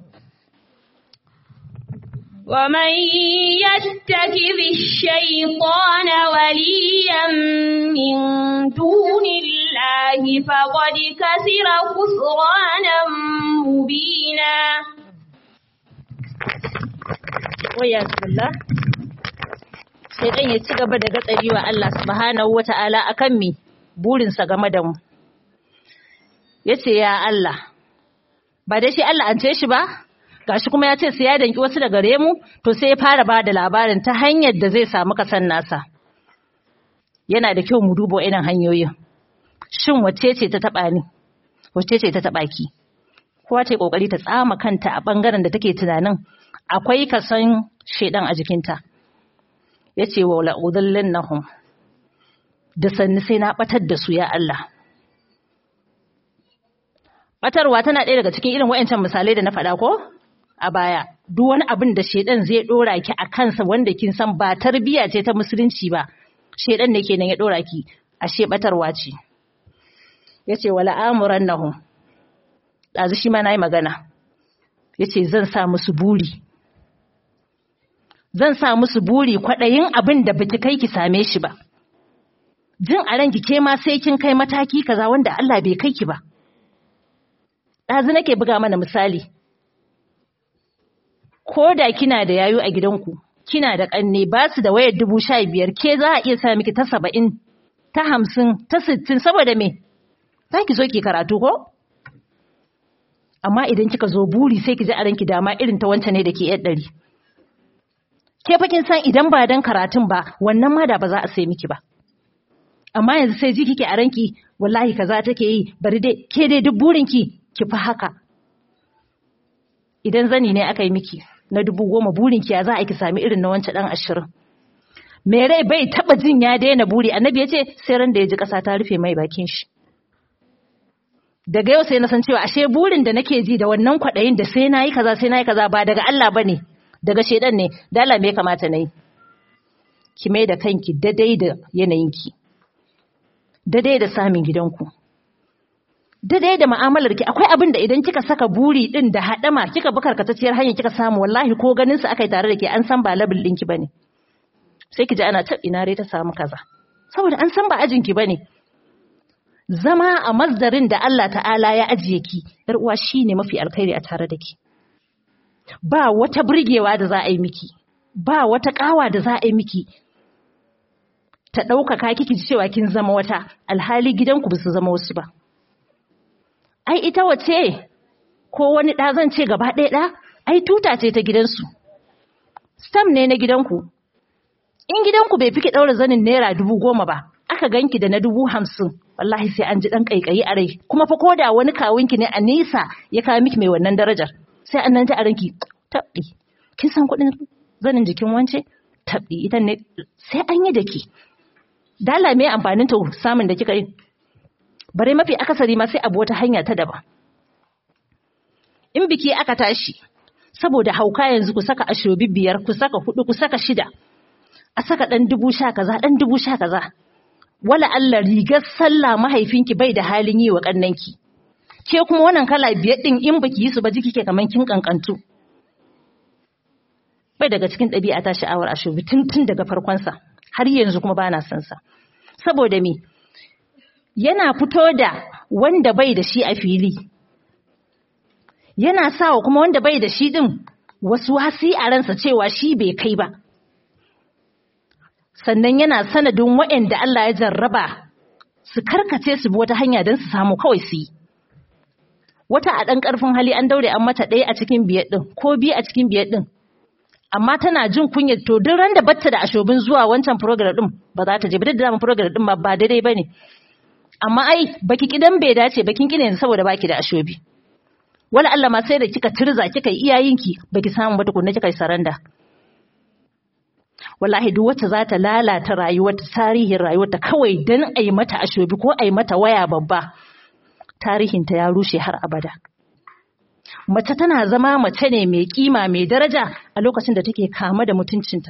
ومن يتخذ الشيطان وليا من دون الله فقد كسر خسرانا مبينا waya billah sai dan ya ci gaba da gatsari wa Allah subhanahu wata'ala akan mi burinsa game da mu yace ya Allah ba da shi Allah an ce shi ba gashi kuma ya ce sai ya danki wasu daga gare mu to sai ya fara ba da labarin ta hanyar da zai samu kasan nasa yana da kyau mu duba irin hanyoyin shin wacce ce ta taba ni wacce ce ta taba ki kowa ta kokari ta tsama kanta a bangaren da take tunanin akwai kasan shedan a jikinta yace wa la udallannahum da sanni sai na batar da su ya Allah batarwa tana ɗaya daga cikin irin wayancan misalai da na faɗa ko a baya duk wani abin da shedan zai dora ki a kansa wanda kin san ba tarbiya ce ta musulunci ba shedan ne kenan ya dora ki ashe batarwa ce yace wala amurannahum dazu shi ma nayi magana yace zan sa musu buri zan sa musu buri kwaɗayin abin da baki kai ki same shi ba jin a ranki ke ma sai kin kai mataki kaza wanda Allah bai kai ki ba ɗazu nake buga mana misali ko da kina da yayo a gidanku kina da ƙanne ba su da wayar dubu sha biyar ke za a iya sa miki ta saba'in ta hamsin ta sittin saboda me za ki zo ki karatu ko amma idan kika zo buri sai ki ji a ranki dama irin ta wancan ne da ke yar ɗari ke fa kin san idan ba dan karatun ba wannan ma da ba za a sai miki ba amma yanzu sai ji kike a ranki wallahi kaza take yi bari dai ke dai duk burin ki ki fa haka idan zani ne aka yi miki na dubu goma burin ki ya za a ki sami irin na wancan dan ashirin me rai bai taba jin ya daina buri annabi ya ce sai ran da ya ji kasa ta rufe mai bakin shi daga yau sai na san cewa ashe burin da nake ji da wannan kwaɗayin da sai na yi kaza sai na yi kaza ba daga Allah ba ne daga shaidan ne dala me kamata na yi ki mai da kanki dadai da yanayinki dadai da samun gidanku dadai da mu'amalarki akwai abin da idan kika saka buri din da haɗama kika bi karkatacciyar hanyar kika samu wallahi ko ganin su akai tare da ke an san ba labil ɗinki bane sai ki ji ana tab ina dai ta samu kaza saboda an san ba ajinki bane zama a masdarin da Allah ta'ala ya ajiye ki yar uwa shine mafi alkhairi a tare da ki ba wata burgewa da za a yi miki ba wata kawa da za a yi miki ta ɗaukaka kiki ji cewa kin zama wata alhali gidanku ba su zama wasu ba ai ita wace ko wani ɗa zan ce gaba ɗaya ɗa ai tuta ce ta gidansu stam ne na gidanku in gidanku bai fi ki ɗaura zanin naira dubu goma ba aka ganki da na dubu hamsin wallahi sai an ji ɗan ƙaiƙayi a rai kuma fa koda wani kawunki ne a nesa ya kawo miki mai wannan darajar sai an nan ji a ranki tabɗi kin san kuɗin zanin jikin wance tabɗi ita ne sai an yi da ki dala me amfanin ta samun da kika yi bare mafi akasari ma sai abu wata hanya ta daban in biki aka tashi saboda hauka yanzu ku saka ashobi biyar ku saka hudu ku saka shida a saka ɗan dubu sha kaza ɗan dubu sha kaza wala Allah rigar sallah mahaifinki bai da halin yi wa ƙannanki ke kuma wannan kala biyar ɗin in baki yi su ba jiki ke kaman kin kankantu bai daga cikin ɗabi'a ta sha'awar ashobi tun tun daga farkonsa har yanzu kuma bana son sa saboda me yana fito da wanda bai da shi a fili yana sawa kuma wanda bai da shi din wasu wasi a ransa cewa shi bai kai ba sannan yana sanadin waɗanda Allah ya jarraba su karkace su bi wata hanya don su samu kawai su yi wata a ɗan ƙarfin hali an daure an mata ɗaya a cikin biyar ɗin ko biyu a cikin biyar ɗin amma tana jin kunyar to duk ran da batta da ashobin zuwa wancan program ɗin ba za ta je ba duk da program ɗin ba ba daidai ba ne amma ai baki kidan bai dace bakin kine yanzu saboda baki da ashobi wala Allah ma sai da kika tirza kika yi iyayenki baki samu ba tukunna kika yi saranda wallahi duk wacce za ta lalata rayuwar tarihin rayuwarta kawai dan a yi mata ashobi ko a yi mata waya babba tarihinta ya rushe har abada mace tana zama mace ne mai kima mai daraja a lokacin da take kama da mutuncinta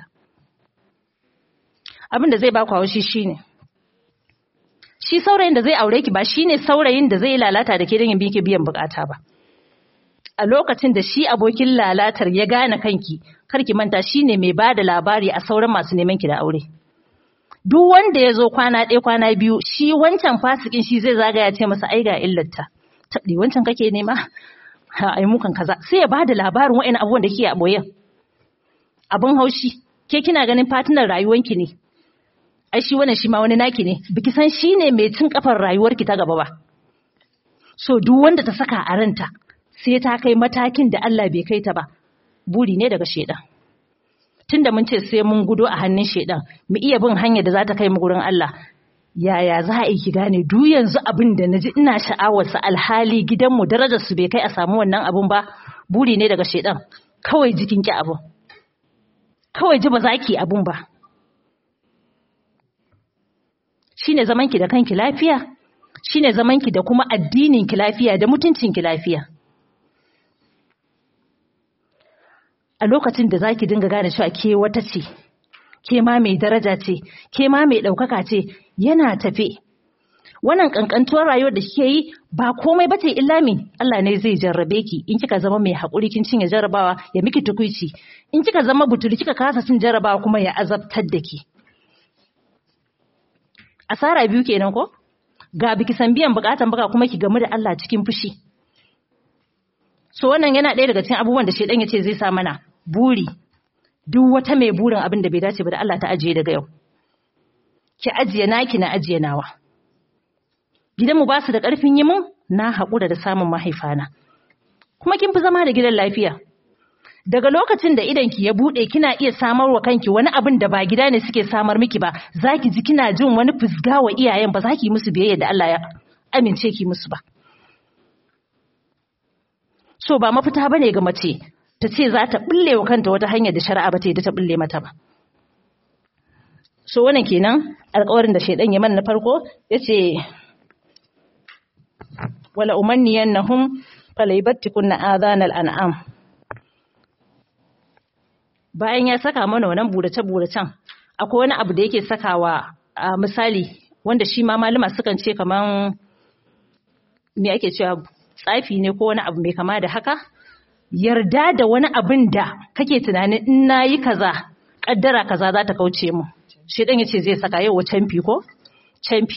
abin da zai ba ku haushi shine shi saurayin da zai aure ki ba shine saurayin da zai lalata da ke don yin biyan bukata ba a lokacin da shi abokin lalatar ya gane kanki karki manta shine mai ba da labari a sauran masu neman ki da aure duk wanda ya zo kwana ɗaya kwana biyu shi wancan fasikin shi zai zagaya ce masa ai ga illarta taɗi wancan kake nema ha ai mukan kaza sai ya ba da labarin wa'in abubuwan da kike a boyen abin haushi ke kina ganin fatinar rayuwanki ne ai shi wannan shi ma wani naki ne biki san shi ne mai cin kafar rayuwarki ta gaba ba so duk wanda ta saka a ranta sai ta kai matakin da Allah bai kai ta ba buri ne daga shedan tunda mun ce sai mun gudo a hannun shedan mu iya bin hanyar da za ta kai mu gurin Allah yaya za a yi ki gane duk yanzu abin da naji ina sha'awar sa alhali gidanmu darajar su bai kai a samu wannan abun ba buri ne daga shedan kawai jikin ki abun kawai ji ba za ki abun ba shine zaman ki da kanki lafiya shine zaman ki da kuma addinin ki lafiya da mutuncin ki lafiya a lokacin da zaki dinga gane cewa ke wata ce ke ma mai daraja ce ke ma mai ɗaukaka ce yana tafe wannan kankantuwar rayuwar da kike yi ba komai bace illa me Allah ne zai jarrabe ki in kika zama mai hakuri kin cinye jarrabawa ya miki tukuici in kika zama butuli kika kasa cin jarrabawa kuma ya azabtar da ki asara biyu kenan ko ga biki san biyan bukatan baka kuma ki gamu da Allah cikin fushi so wannan yana ɗaya daga cikin abubuwan da shedan ya ce zai sa mana buri duk wata mai burin abin da bai dace ba da Allah ta ajiye daga yau ki ajiye naki na ajiye nawa gidanmu ba su da ƙarfin yi mun na haƙura da samun mahaifana kuma kin fi zama da gidan lafiya daga lokacin da idanki ya buɗe kina iya samar wa kanki wani abin da ba gida ne suke samar miki ba za ki ji kina jin wani fusga wa iyayen ba za ki musu biyayya da Allah ya amince ki musu ba so ba mafita bane ga mace ta ce za ta bulle wa kanta wata hanyar da shari'a ba ta yi ta bulle mata ba so wannan kenan alƙawarin da shaidan ya mana na farko yace wala umanniyannahum falaybattikunna adhanal an'am bayan ya saka mana wannan burace buracen akwai wani abu da yake sakawa a misali wanda shi ma malama sukan ce kaman me ake cewa tsafi ne ko wani abu mai kama da haka yarda da wani abin da kake tunanin in nayi kaza kaddara kaza za ta kauce mu shi dan yace zai saka yau canfi ko canfi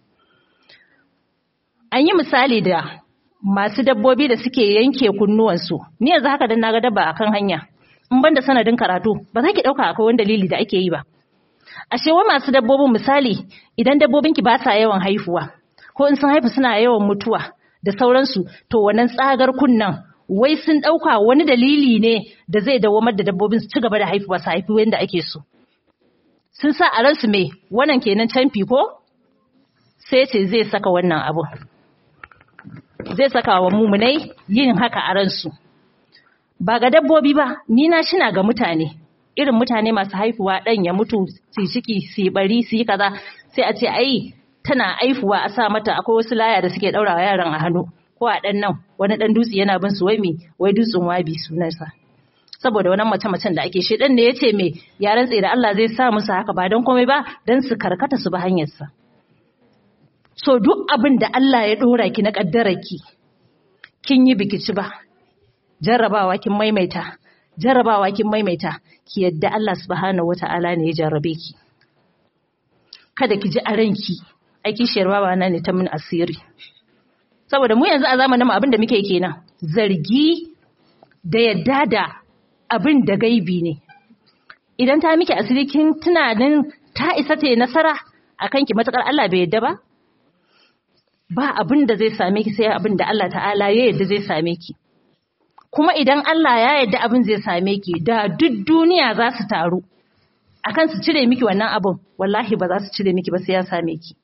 an yi misali da masu dabbobi da suke yanke kunnuwansu ni yanzu haka dan naga dabba akan hanya in banda sanadin karatu ba za ki dauka akwai wani dalili da ake yi ba ashe wa masu dabbobin misali idan dabbobinki ba sa yawan haifuwa ko in sun haifu suna yawan mutuwa da sauransu to wannan tsagar kunnan wai sun dauka wani dalili ne da zai dawamar da dabbobin su ci gaba da haifuwa su haifi wanda ake so sun sa a ransu me wannan kenan canfi ko sai ce zai saka wannan abu zai saka wa mumunai yin haka a ransu ba ga dabbobi ba ni na shina ga mutane irin mutane masu haifuwa ɗan ya mutu su ciki su bari su yi kaza sai a ce ai tana haifuwa a sa mata akwai wasu laya da suke ɗaurawa yaran a hannu ko a ɗan nan wani ɗan dutse yana bin su wai me wai dutsen wabi sunansa saboda wannan mace-macen da ake shi ɗan ne ya ce me ya rantse da Allah zai sa musu haka ba don komai ba don su karkata su bi hanyarsa so duk abin da Allah ya ɗora ki na ƙaddararki kin yi bikici ba jarrabawa kin maimaita jarrabawa kin maimaita ki yadda Allah subhanahu wata'ala ne ya jarrabe ki kada ki ji a ranki ai kishiyar baba na ne ta min asiri saboda mu yanzu a zamanin mu abin da muke kenan zargi da yadda da abin da gaibi ne idan ta miki asiri kin tunanin ta isa ta yi nasara akan ki matakar Allah bai yadda ba ba abin da zai same ki sai abin da Allah ta'ala ya yadda zai same ki kuma idan Allah ya yadda abin zai same ki da duk duniya za su taru akan su cire miki wannan abin wallahi ba za su cire miki ba sai ya same ki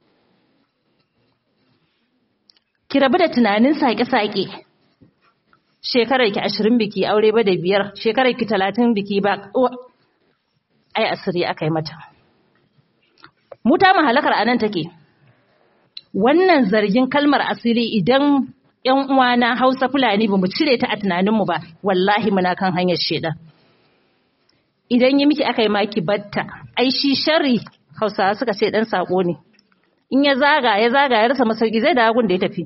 ki rabu da tunanin sake-sake shekarar ki ashirin biki aure ba da biyar shekarar ki talatin biki ba ai asiri aka yi mata muta mahalakar anan take wannan zargin kalmar asiri idan ‘yan uwana Hausa Fulani ba mu cire ta a tunaninmu ba, wallahi muna kan hanyar shedan. Idan yi miki aka yi maki batta, ai shi shari Hausawa suka ce ɗan saƙo ne. In ya zaga, ya zaga, ya rasa masauki zai da da ya tafi.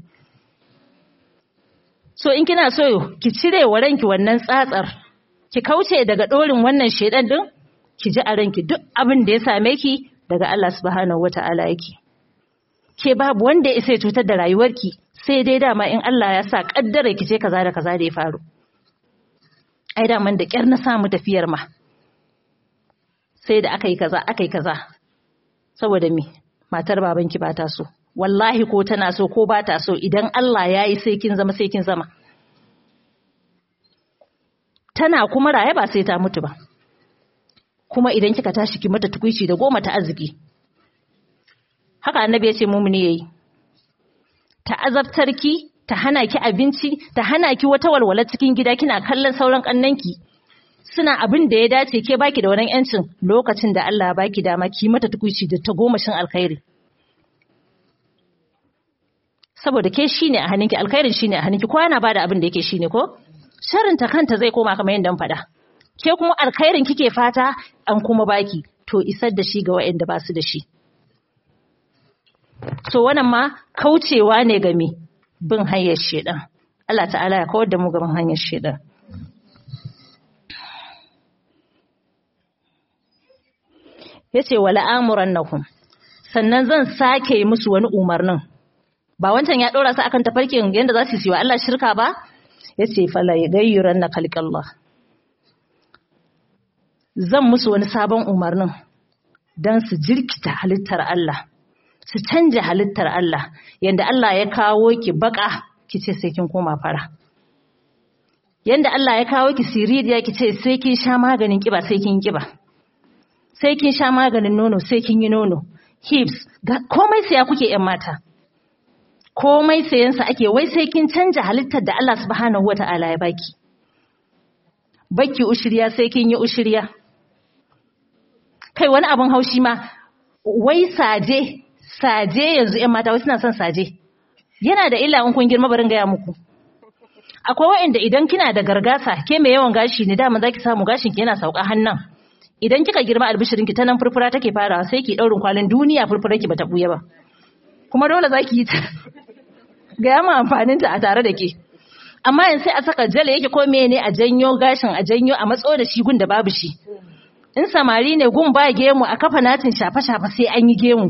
So in kina so ki cire wa ranki wannan tsatsar, ki kauce daga ɗorin wannan shedan ɗin, ki ji a ranki duk abin da ya same ki daga Allah subhanahu wa ta'ala yake. Ke babu wanda ya isa cutar da rayuwarki sai dai dama in Allah ya sa kaddara ki ce kaza da kaza da ya faru ai daman da kyar na samu tafiyar ma sai da aka yi kaza aka yi kaza saboda me matar babanki ba ta so wallahi ko tana so ko ba ta so idan Allah ya yi sai kin zama sai kin zama tana kuma raye ba sai ta mutu ba kuma idan kika tashi ki mata tukuici da goma ta arziki haka annabi ya ce mumuni yayi ta azabtar ki ta hana ki abinci ta hana ki wata walwala cikin gida kina kallon sauran kannanki suna abin da ya dace ke baki da wannan yancin lokacin da Allah ya baki dama ki mata tukuici da ta gomashin alkhairi saboda ke shine a hannunki alkhairin shine a hannunki ko yana bada abin da yake shine ko sharrin ta kanta zai koma kamar yadda faɗa ke kuma alkhairin kike fata an kuma baki to isar da shi ga waɗanda ba su da shi so wannan ma kaucewa ne ga me bin hanyar shedan Allah ta'ala ya kawar da mu ga bin hanyar shedan yace wala amurannahum sannan zan sake yi musu wani umarnin ba wancan ya dora su akan tafarkin yanda za su yi wa Allah shirka ba yace fala yagayyuranna khalqallah zan musu wani sabon umarnin don su jirkita halittar Allah, su canja halittar Allah, yadda Allah ya kawo ki baka ki ce sai kin koma fara. Yadda Allah ya kawo ki siridiya ki ce sai kin sha maganin kiba sai kin kiba. Sai kin sha maganin nono sai kin yi nono. Hips, komai saya kuke ‘yan mata. Komai sayansa ake wai sai kin canja halittar da Allah subhanahu wa ta'ala ya baki. Baki ushirya sai kin yi ushirya. kai wani abin haushi ma wai saje saje yanzu ƴan mata wai suna son saje yana da illa in kun girma barin gaya muku akwai wa'anda idan kina da gargasa ke mai yawan gashi ne dama zaki samu gashin ki yana sauka hannan idan kika girma albishirin ki ta nan furfura take farawa sai ki daurin kwalin duniya furfura ki bata buya ba kuma dole zaki yi ta ga ma amfanin ta a tare da ke amma yanzu sai a saka jale yake ko mene a janyo gashin a janyo a matso da shi gun da babu shi in samari ne gun ba gemu a kafa natin shafe-shafe sai an yi gemu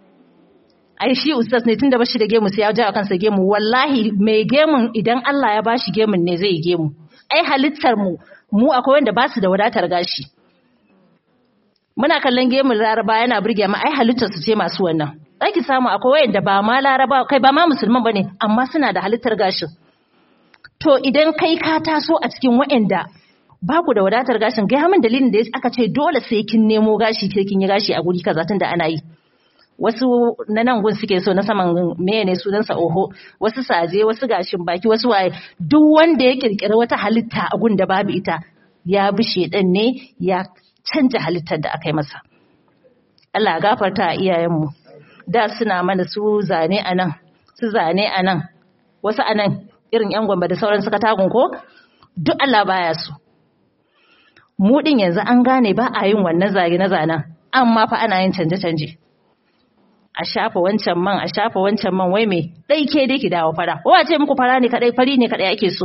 ai shi ustaz ne tunda bashi da gemu sai ya jawo kansa gemu wallahi mai gemun idan Allah ya bashi gemun ne zai yi gemu ai halittar mu mu akwai wanda ba su da wadatar gashi muna kallon gemun laraba yana burge mu ai halittar su ce masu wannan zaki samu akwai wanda ba ma laraba kai ba ma musulman bane amma suna da halittar gashin to idan kai ka taso a cikin wa'anda ba ku da wadatar gashin gaya min dalilin da aka ce dole sai kin nemo gashi sai kin yi gashi a guri kaza tunda ana yi wasu na nan gun suke so na saman meye ne sunansa oho wasu saje wasu gashin baki wasu waye duk wanda ya kirkiri wata halitta a gun da babu ita ya bi shedan ne ya canja halittar da aka yi masa Allah ya gafarta a iyayenmu da suna mana su zane a nan su zane a nan wasu a nan irin yan gwamba da sauran suka tagun ko duk Allah baya su mu din yanzu an gane ba a yin wannan zage na zanen amma fa ana yin canje-canje a shafa wancan man a shafa wancan man wai me dai ke dai ki dawo fara wa ce muku fara ne kadai fari ne kadai ake so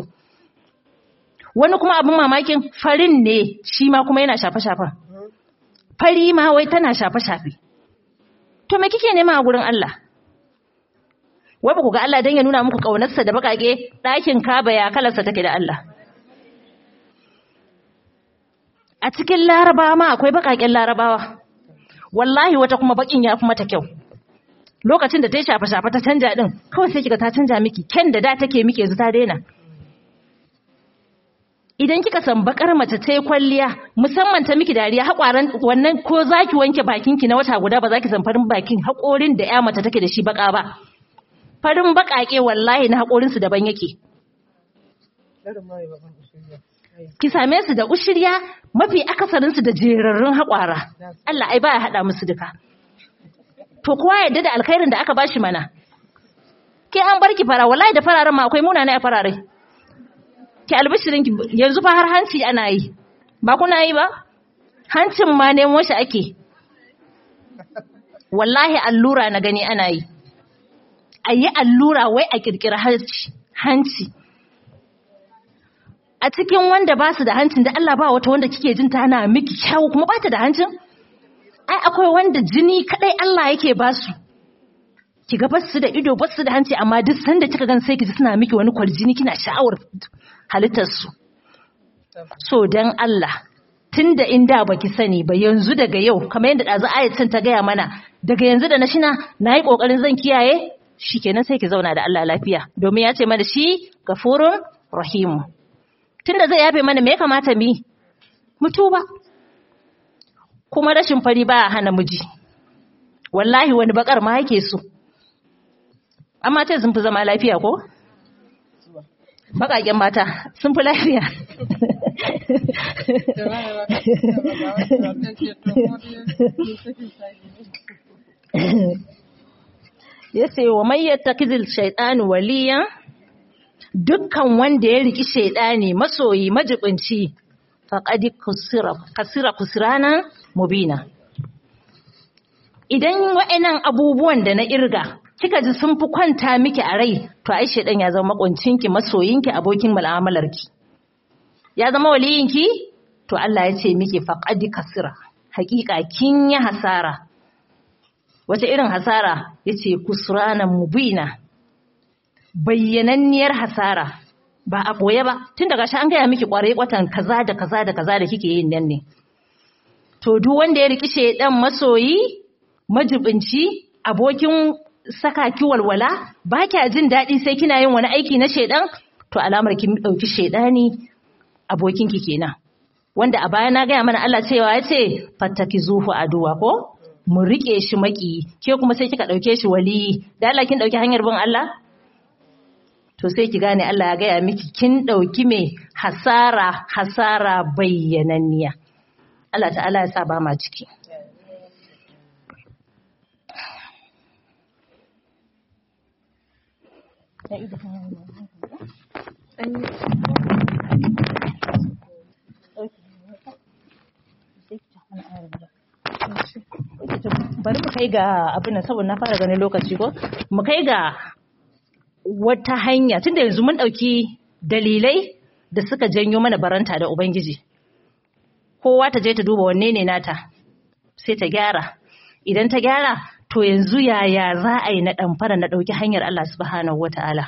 wani kuma abin mamakin farin ne shi ma kuma yana shafe-shafen fari ma wai tana shafe-shafe to me kike nema a gurin Allah wai ba ku ga Allah dan ya nuna muku kaunarsa da bakake ɗakin kaba ya kalarsa take da Allah a cikin larabawa ma akwai bakaken larabawa wallahi wata kuma bakin ya fi mata kyau lokacin da ta yi shafe-shafe ta canja din kawai sai kiga ta canja miki ken da da take miki yanzu ta daina idan kika san bakar mace ta yi kwalliya musamman ta miki dariya haƙwaran wannan ko zaki wanke bakinki na wata guda ba zaki san farin bakin haƙorin da ya mace take da shi baka ba farin baƙaƙe wallahi na haƙorinsu daban yake ki same su da ushirya mafi akasarinsu da jerarrun haƙwara Allah ai baya haɗa musu duka to kowa yadda da alkhairin da aka bashi mana ke an bar ki fara wallahi da fararen ma akwai munana a farare ki albishirin ki yanzu fa har hanci ana yi ba kuna yi ba hancin ma nemo shi ake wallahi allura na gani ana yi a yi allura wai a kirkira hanci a cikin wanda ba su da hancin da Allah ba wata wanda kike jin tana miki kyawu kuma ba ta da hancin ai akwai wanda jini kadai Allah yake ba su kiga ba su da ido ba su da hanci amma duk sanda kika gan sai kiji suna miki wani kwarjini kina sha'awar halittar su so dan Allah tunda inda baki sani ba yanzu daga yau kamar yadda dazu ayatin ta gaya mana daga yanzu da na shina nayi kokarin zan kiyaye shikenan sai ki zauna da Allah lafiya domin ya ce mana shi gafurun rahimu tunda zai yafe mana me ya kamata mu mu tuba kuma rashin fari ba hana miji wallahi wani bakar ma yake so amma ce sun fi zama lafiya ko bakaken mata sun fi lafiya ya ce wa mayyata kizil shaitanu waliyan dukkan wanda ya riki shaidani masoyi majibinci faƙadi kasira kusiranan mubina idan wa'annan abubuwan da na irga kika ji sun fi kwanta miki a rai to ai shedan ya zama makuncinki masoyinki abokin mu'amalarki ya zama waliyinki to Allah ya ce miki faqad kasira hakika kin yi hasara wace irin hasara yace kusranan mubina bayyananniyar hasara ba a boye ba tun daga shi an gaya miki kwarai kwatan kaza da kaza da kaza da kike yin nan ne to duk wanda ya riki shedan masoyi majibinci abokin saka ki walwala ba kya jin daɗi sai kina yin wani aiki na shedan to alamar kin ɗauki shedani abokinki kenan wanda a baya na gaya mana Allah cewa ya ce fattaki zuhu aduwa ko mu rike shi maki ke kuma sai kika ɗauke shi wali da Allah kin ɗauki hanyar bin Allah to sai ki gane Allah ya gaya miki kin ɗauki mai hasara hasara bayyananniya Allah ta'ala ya sa ba ma ciki bari mu kai ga abin nan saboda na fara ganin lokaci ko mu kai ga wata hanya tunda yanzu mun ɗauki dalilai da suka janyo mana baranta da ubangiji kowa ta je ta duba wanne ne nata sai ta gyara idan ta gyara to yanzu yaya za a yi na ɗamfara na ɗauki hanyar Allah subhanahu wata'ala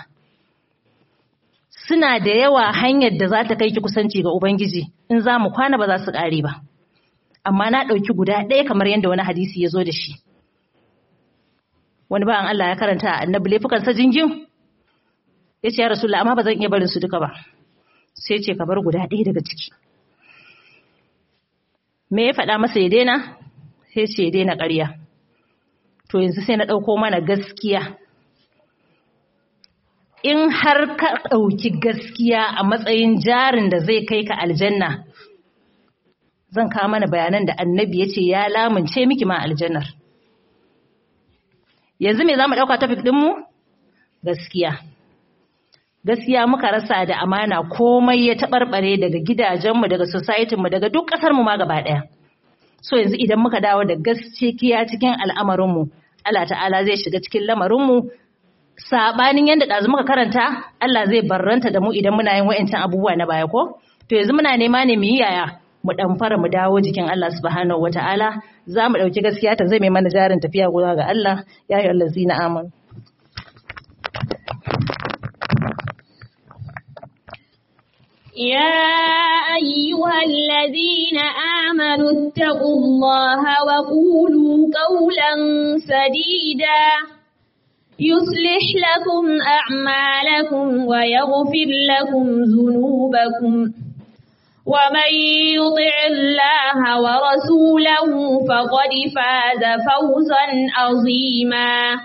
suna da yawa hanyar da za ta kai ki kusanci ga ubangiji in za mu kwana ba za su ƙare ba amma na ɗauki guda ɗaya kamar yadda wani hadisi ya zo da shi wani ba'an Allah ya karanta a annabi laifukansa jingin ya ce ya rasulullah amma ba zan iya barin su duka ba sai ce ka bar guda ɗaya daga ciki me ya faɗa masa ya daina sai ce ya daina ƙarya to yanzu sai na ɗauko mana gaskiya in har ka ɗauki gaskiya a matsayin jarin da zai kai ka aljanna zan kawo mana bayanan da annabi ya ce ya lamunce miki ma aljannar yanzu me za mu ɗauka tafik ɗinmu gaskiya gaskiya muka rasa da amana komai ya taɓarɓare daga gidajenmu daga societinmu daga duk ƙasarmu ma gaba ɗaya so yanzu idan muka dawo da gaskiya cikin al'amarinmu Allah ta'ala zai shiga cikin lamarinmu saɓanin yadda ɗazu muka karanta Allah zai barranta da mu idan muna yin wa'ancan abubuwa na baya ko to yanzu muna nema ne mu yi yaya mu dan fara mu dawo jikin Allah subhanahu wataala za mu dauki gaskiya ta zai mai mana jarin tafiya guda ga Allah ya yi allazina amanu يا أيها الذين آمنوا اتقوا الله وقولوا قولا سديدا يصلح لكم أعمالكم ويغفر لكم ذنوبكم ومن يطع الله ورسوله فقد فاز فوزا عظيما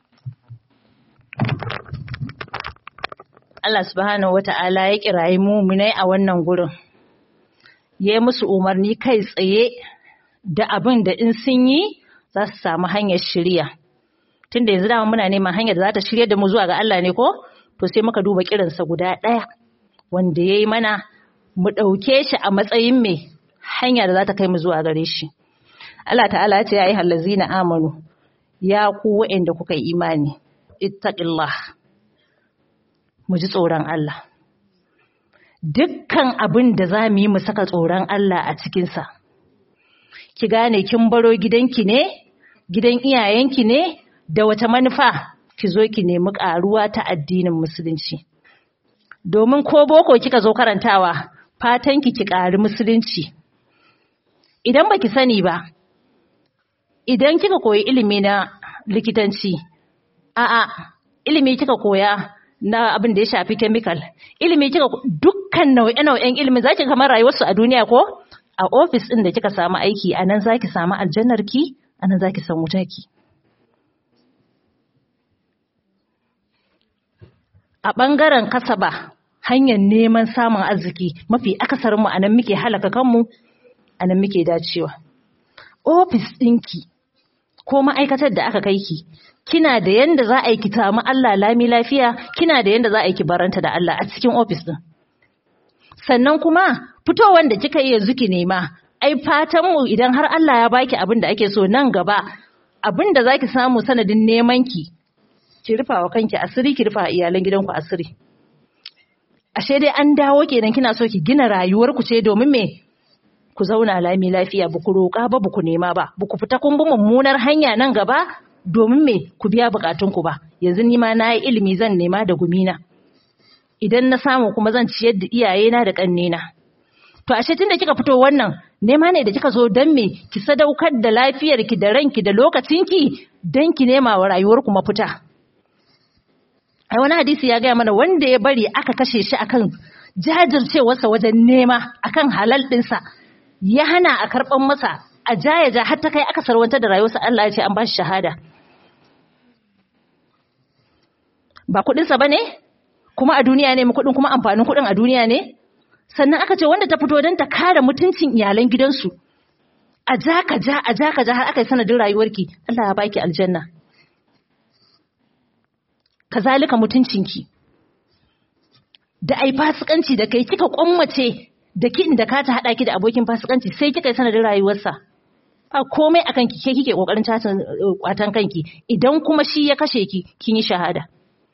Allah subhanahu wata'ala ya kirayi muminai a wannan gurin ya musu umarni kai tsaye da abin da in sun yi za su samu hanyar shirya tunda yanzu dama muna neman hanyar da za ta shirya da mu zuwa ga Allah ne ko to sai muka duba kiransa guda ɗaya wanda ya yi mana mu ɗauke shi a matsayin mai hanya da za ta kai mu zuwa gare shi. Allah ta'ala ce ya yi hallazi na amanu, ya ku wa'inda kuka yi imani, ittaqillah mu ji tsoron Allah. Dukkan abin da za mu yi mu saka tsoron Allah a cikinsa. Ki gane kin baro gidanki ne, gidan iyayenki ne, da wata manufa ki zo ki nemi ƙaruwa ta addinin musulunci. Domin ko boko kika zo karantawa, fatanki ki ƙari musulunci. Idan baki sani ba, idan kika koyi ilimi na likitanci, a'a, ilimi kika koya na abin da ya shafi chemical, ilimi kika dukkan nau'e-nau'en ilimin zaki kamar rayuwarsu a duniya ko? A ofis ɗin da kika samu aiki, a nan zaki samu aljannarki, a nan zaki samu wutarki. A ɓangaren kasaba, hanyar neman samun arziki mafi akasarinmu a nan muke halaka kanmu a nan muke dacewa. Ofis ɗinki ko ma'aikatar da aka kai ki, kina da yanda za a yi ki samu Allah lami lafiya, kina da yanda za a yi ki baranta da Allah a cikin ofis ɗin. Sannan kuma fitowar da kika yi yanzu ki nema, ai fatan mu idan har Allah ya baki abin da ake so nan gaba, abin da za ki samu sanadin neman ki ki rufa wa kanki asiri ki rufa wa iyalan gidanku asiri ashe dai an dawo kenan kina so ki gina rayuwar ku ce domin me ku zauna lami lafiya ba ku roƙa ba ba ku nema ba ba ku fita kun bi mummunar hanya nan gaba domin me ku biya bukatunku ba yanzu ni ma na yi ilimi zan nema da gumina idan na samu kuma zan ciyar da iyayena da ƙannena to ashe tunda kika fito wannan nema ne da kika zo dan me ki sadaukar da lafiyarki da ranki da lokacinki dan ki nema wa rayuwarku mafita ai wani hadisi ya gaya mana wanda ya bari aka kashe shi akan jajircewarsa wajen nema akan halal ɗinsa ya hana a karɓan masa a jaya ja har ta kai aka sarwantar da rayuwarsa Allah ya ce an ba shi shahada ba kuɗinsa ba ne kuma a duniya ne kuɗin kuma amfanin kuɗin a duniya ne sannan aka ce wanda ta fito don ta kare mutuncin iyalan gidansu a ja ka ja a ja ka ja har aka yi sanadin rayuwarki Allah ya baki aljanna kazalika mutuncinki da ai fasikanci da kai kika kwammace da kin da ka ta hada ki da abokin fasikanci sai kika yi sanadin rayuwarsa a komai akan ki ke kike kokarin tatan kwatan kanki idan kuma shi ya kashe ki kin yi shahada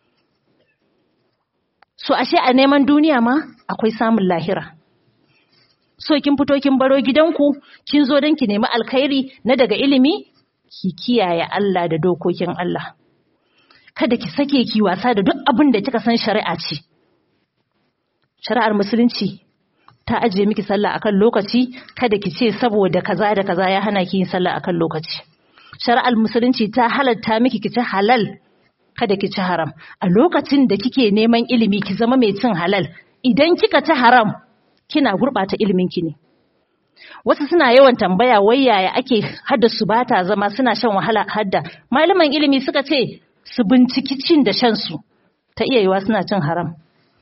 so ashe a neman duniya ma akwai samun lahira so kin fito kin baro gidanku kin zo don ki nemi alkhairi na daga ilimi ki kiyaye Allah da dokokin Allah kada ki sake ki wasa da duk abin da kika san shari'a ce shari'ar musulunci ta ajiye miki sallah akan lokaci kada ki ce saboda kaza da kaza ya hana ki yin sallah akan lokaci shari'ar musulunci ta halatta miki ki ci halal kada ki ci haram a lokacin da kike neman ilimi ki zama mai cin halal idan kika ci haram kina gurɓata ilimin ki ne wasu suna yawan tambaya wai yaya ake hadda su bata zama suna shan wahala hadda malaman ilimi suka ce su binciki cin da shan su ta iya yiwa suna cin haram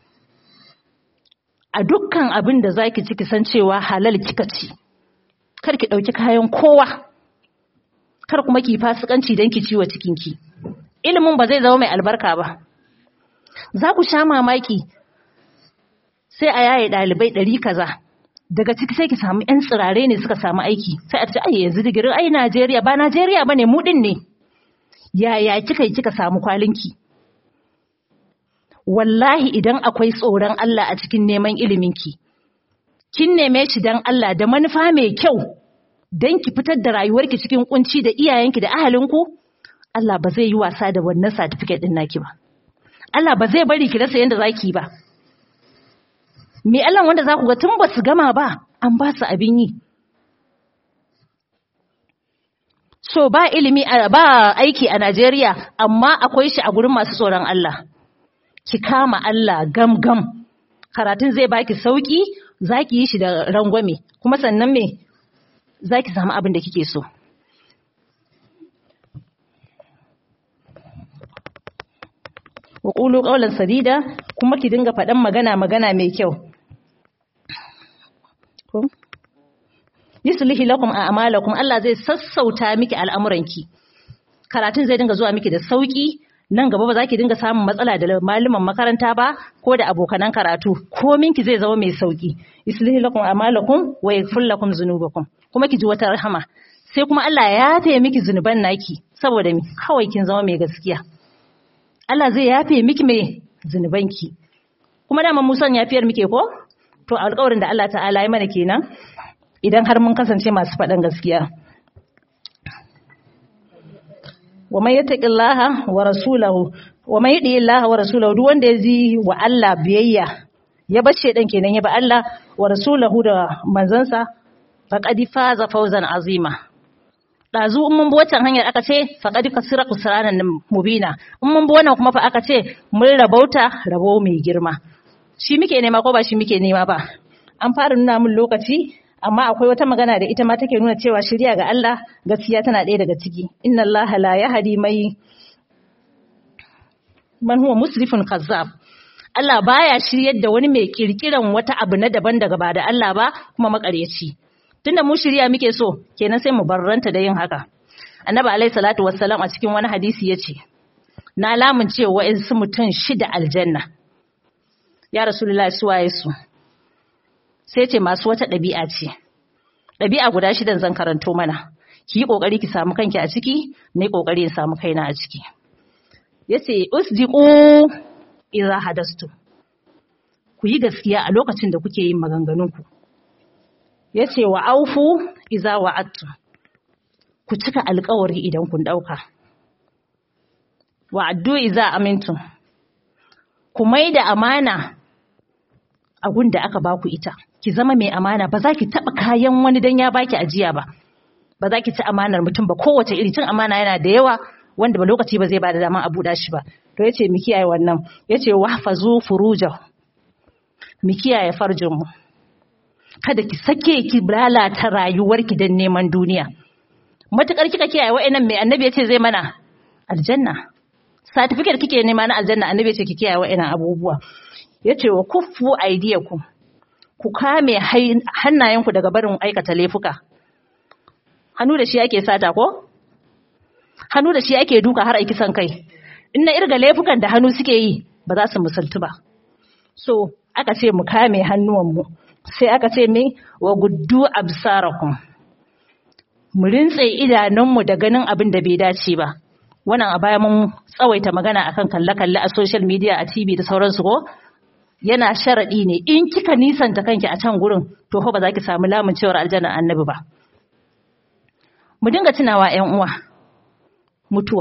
a dukkan abin da zaki ci ki san cewa halal kika ci kar ki ɗauki kayan kowa kar kuma ki fasikanci don ki ciwo cikinki ilimin ba zai zama mai albarka ba za ku sha mamaki sai a yaye ɗalibai ɗari kaza daga ciki sai ki samu 'yan tsirare ne suka samu aiki sai a ce ai yanzu digirin ai Najeriya ba Najeriya bane mu din ne yaya kika yi kika samu kwalinki wallahi idan akwai tsoron Allah a cikin neman iliminki kin neme shi dan Allah da manufa mai kyau dan ki fitar da rayuwarki cikin kunci da iyayenki da ahalinku Allah ba zai yi wasa da wannan certificate din naki ba Allah ba zai bari ki rasa yanda zaki ba me Allah wanda za ku ga tun ba su gama ba an ba su abin yi so ba ilimi ba aiki a Najeriya amma akwai shi a gurin masu tsoron Allah ki kama Allah gam gam karatun zai baki sauki zaki yi shi da rangwame kuma sannan me zaki samu abin da kike so wa qulu qawlan sadida kuma ki dinga faɗan magana magana mai kyau yuslihi lakum a'malakum Allah zai sassauta miki al'amuranki karatun zai dinga zuwa miki da sauki nan gaba ba za ki dinga samun matsala da malaman makaranta ba ko da abokanan karatu kominki zai zama mai sauki yuslihi lakum a'malakum wa yaghfir lakum dhunubakum kuma ki ji wata rahama sai kuma Allah ya yafe miki zunuban naki saboda mi kawai kin zama mai gaskiya Allah zai yafe miki mai zunubanki kuma dama musan yafiyar muke ko to alƙawarin da Allah ta'ala ya mana kenan idan har mun kasance masu faɗan gaskiya wa man yattaqillaha wa rasulahu wa man yudi Allah wa rasulahu duk wanda ya ji wa Allah biyayya ya bar shedan kenan ya ba Allah wa rasulahu da manzansa faqad faza fawzan azima dazu in mun bi wancan hanyar aka ce faqad kasira kusranan mubina in mun bi wannan kuma fa aka ce mun rabauta rabo mai girma shi muke nema ko ba shi muke nema ba an fara nuna mun lokaci amma akwai wata magana da ita ma take nuna cewa shirya ga Allah gaskiya tana ɗaya daga ciki inna Allah la yahdi mai man huwa musrifun kazzab Allah baya shiryar da wani mai kirkiran wata abu na daban daga ba da Allah ba kuma makaryaci tunda mu shirya muke so kenan sai mu barranta da yin haka annabi alaihi salatu wassalam a cikin wani hadisi yace na lamun cewa wa'insu mutum shida aljanna ya rasulullahi suwaye su sai ce masu wata ɗabi'a ce ɗabi'a guda shidan zan karanto mana ki yi ƙoƙari ki samu kanki a ciki na yi ƙoƙari in samu kaina a ciki yace usdiqu idza hadastu ku yi gaskiya a lokacin da kuke yin maganganunku yace wa aufu idza wa'adtu ku cika alƙawari idan kun dauka wa addu idza amintu ku maida amana a da aka baku ita ki zama mai amana ba za ki taba kayan wani dan ya baki ajiya ba ba za ki ci amanar mutum ba kowace iri cin amana yana da yawa wanda ba lokaci ba zai ba da dama a buɗa shi ba to yace mu kiyaye wannan yace wahfazu furujahu mu kiyaye farjin mu kada ki sake ki lalata rayuwarki dan neman duniya matukar kika kiyaye wa'annan mai annabi yace zai mana aljanna certificate kike nema na aljanna annabi yace ki kiyaye wa'annan abubuwa yace wa kuffu aydiyakum ku kame hannayenku daga barin aikata laifuka hannu da shi ake sata ko hannu da shi ake duka har aiki san kai in na irga laifukan da hannu suke yi ba za su musaltu ba so aka ce mu kame hannuwanmu sai aka ce mai wa guddu absarakum mu rintse idanunmu da ganin abin da bai dace ba wannan a baya mun tsawaita magana akan kalle-kalle a social media a TV da sauransu ko yana sharaɗi ne in kika nisanta kanki a can gurin to fa ba za ki samu lamun cewar aljanna annabi ba mu dinga tunawa ƴan uwa mutuwa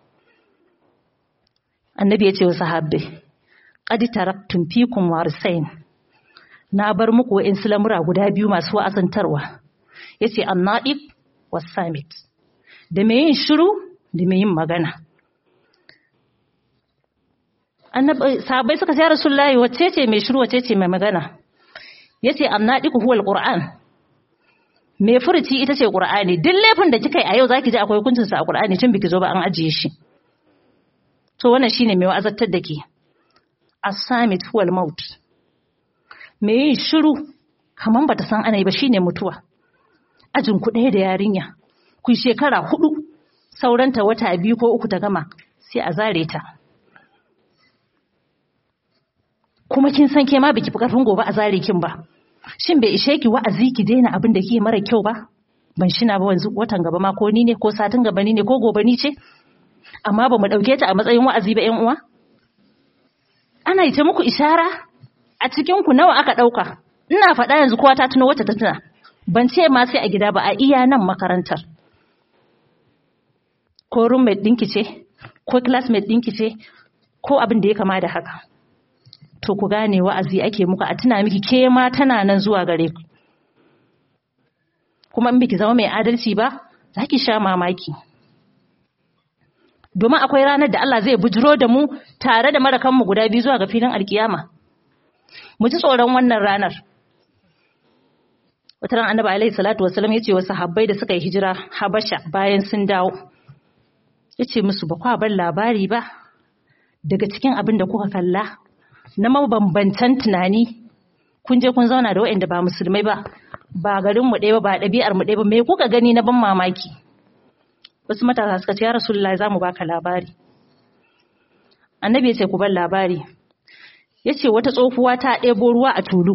annabi ya ce wa sahabbai qad taraktum fikum warisain na bar muku wa'in lamura guda biyu masu wa'azantarwa yace annadiq was-samit da me yin shiru da me yin magana annabi sahabbai suka ce rasulullahi wacce ce mai shiru wacce ce mai magana yace annadiq huwa al-qur'an mai furuci ita ce qur'ani duk laifin da kika yi a yau zaki ji akwai hukuncin sa a qur'ani tun biki zo ba an ajiye shi to wannan shine mai wa'azantar da ke as-samit huwa al-maut me yin shiru kaman bata san ana yi ba shine mutuwa ajin ku ɗaya da yarinya ku shekara hudu sauranta wata biyu ko uku ta gama sai a zare ta kuma kin san ke ma biki fi karfin gobe a zare kin ba shin bai ishe ki wa'azi ki daina abin da kike mara kyau ba ban shina ba wanzu watan gaba ma ko ni ne ko satin gaba ni ne ko gobe ni ce amma ba mu dauke ta a matsayin wa'azi ba ƴan uwa ana yi ta muku ishara a cikin ku nawa aka dauka ina faɗa yanzu kowa ta tuno wata ta tuna ban ce ma sai a gida ba a iya nan makarantar ko roommate ɗinki ce ko classmate ɗinki ce ko abin da ya kama da haka to ku gane wa'azi ake muku a tuna miki ke ma tana nan zuwa gare ku kuma in biki zama mai adalci ba za ki sha mamaki domin akwai ranar da Allah zai bujiro da mu tare da marakanmu guda biyu zuwa ga filin alkiyama mu ji tsoron wannan ranar wata ran annabi alaihi salatu wasallam yace wa sahabbai da suka yi hijira habasha bayan sun dawo yace musu ba kwa bar labari ba daga cikin abin da kuka kalla na mabambantan tunani kun je kun zauna da waɗanda ba musulmai ba ba garin mu ɗaya ba ba ɗabi'ar mu ɗaya ba me kuka gani na ban mamaki wasu matasa suka ce ya rasulullahi za mu baka labari annabi ya ce ku bar labari ya ce wata tsohuwa ta ɗebo ruwa a tulu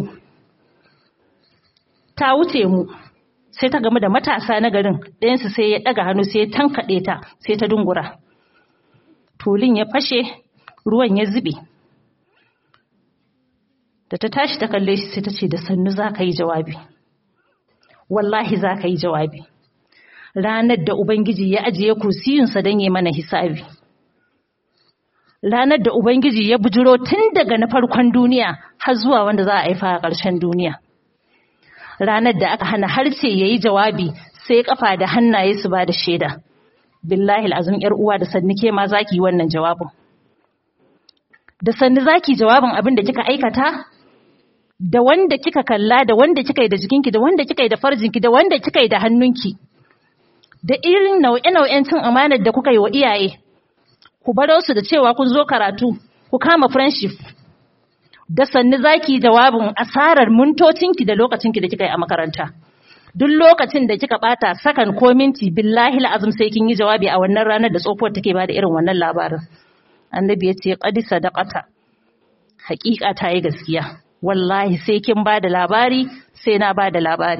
ta wuce mu sai ta gamu da matasa na garin ɗayansu sai ya ɗaga hannu sai ya tankaɗe ta sai ta dungura tulun ya fashe ruwan ya zube da ta tashi ta kalle shi sai ta ce da sannu za ka yi jawabi wallahi za ka yi jawabi ranar da ubangiji ya ajiye kursiyinsa don yi mana hisabi ranar da ubangiji ya bujiro tun daga na farkon duniya har zuwa wanda za a haifa a ƙarshen duniya ranar da aka hana harce ya yi jawabi sai kafa da hannaye su ba da shaida billahi azum yar uwa da sanni ke ma zaki yi wannan jawabin da sanni zaki jawabin abin da kika aikata da wanda kika kalla da wanda kika yi da jikinki da wanda kika yi da farjinki da wanda kika yi da hannunki da irin nau'e-nau'en cin amanar da kuka yi wa iyaye ku baro su da cewa kun zo karatu ku kama friendship da sanni zaki jawabin asarar mintocinki da lokacinki da kika yi a makaranta duk lokacin da kika bata sakan ko minti billahi la'azum sai kin yi jawabi a wannan ranar da tsofuwar take bada irin wannan labarin annabi ya ce qad sadaqata haƙiƙa ta yi gaskiya wallahi sai kin bada labari sai na bada labari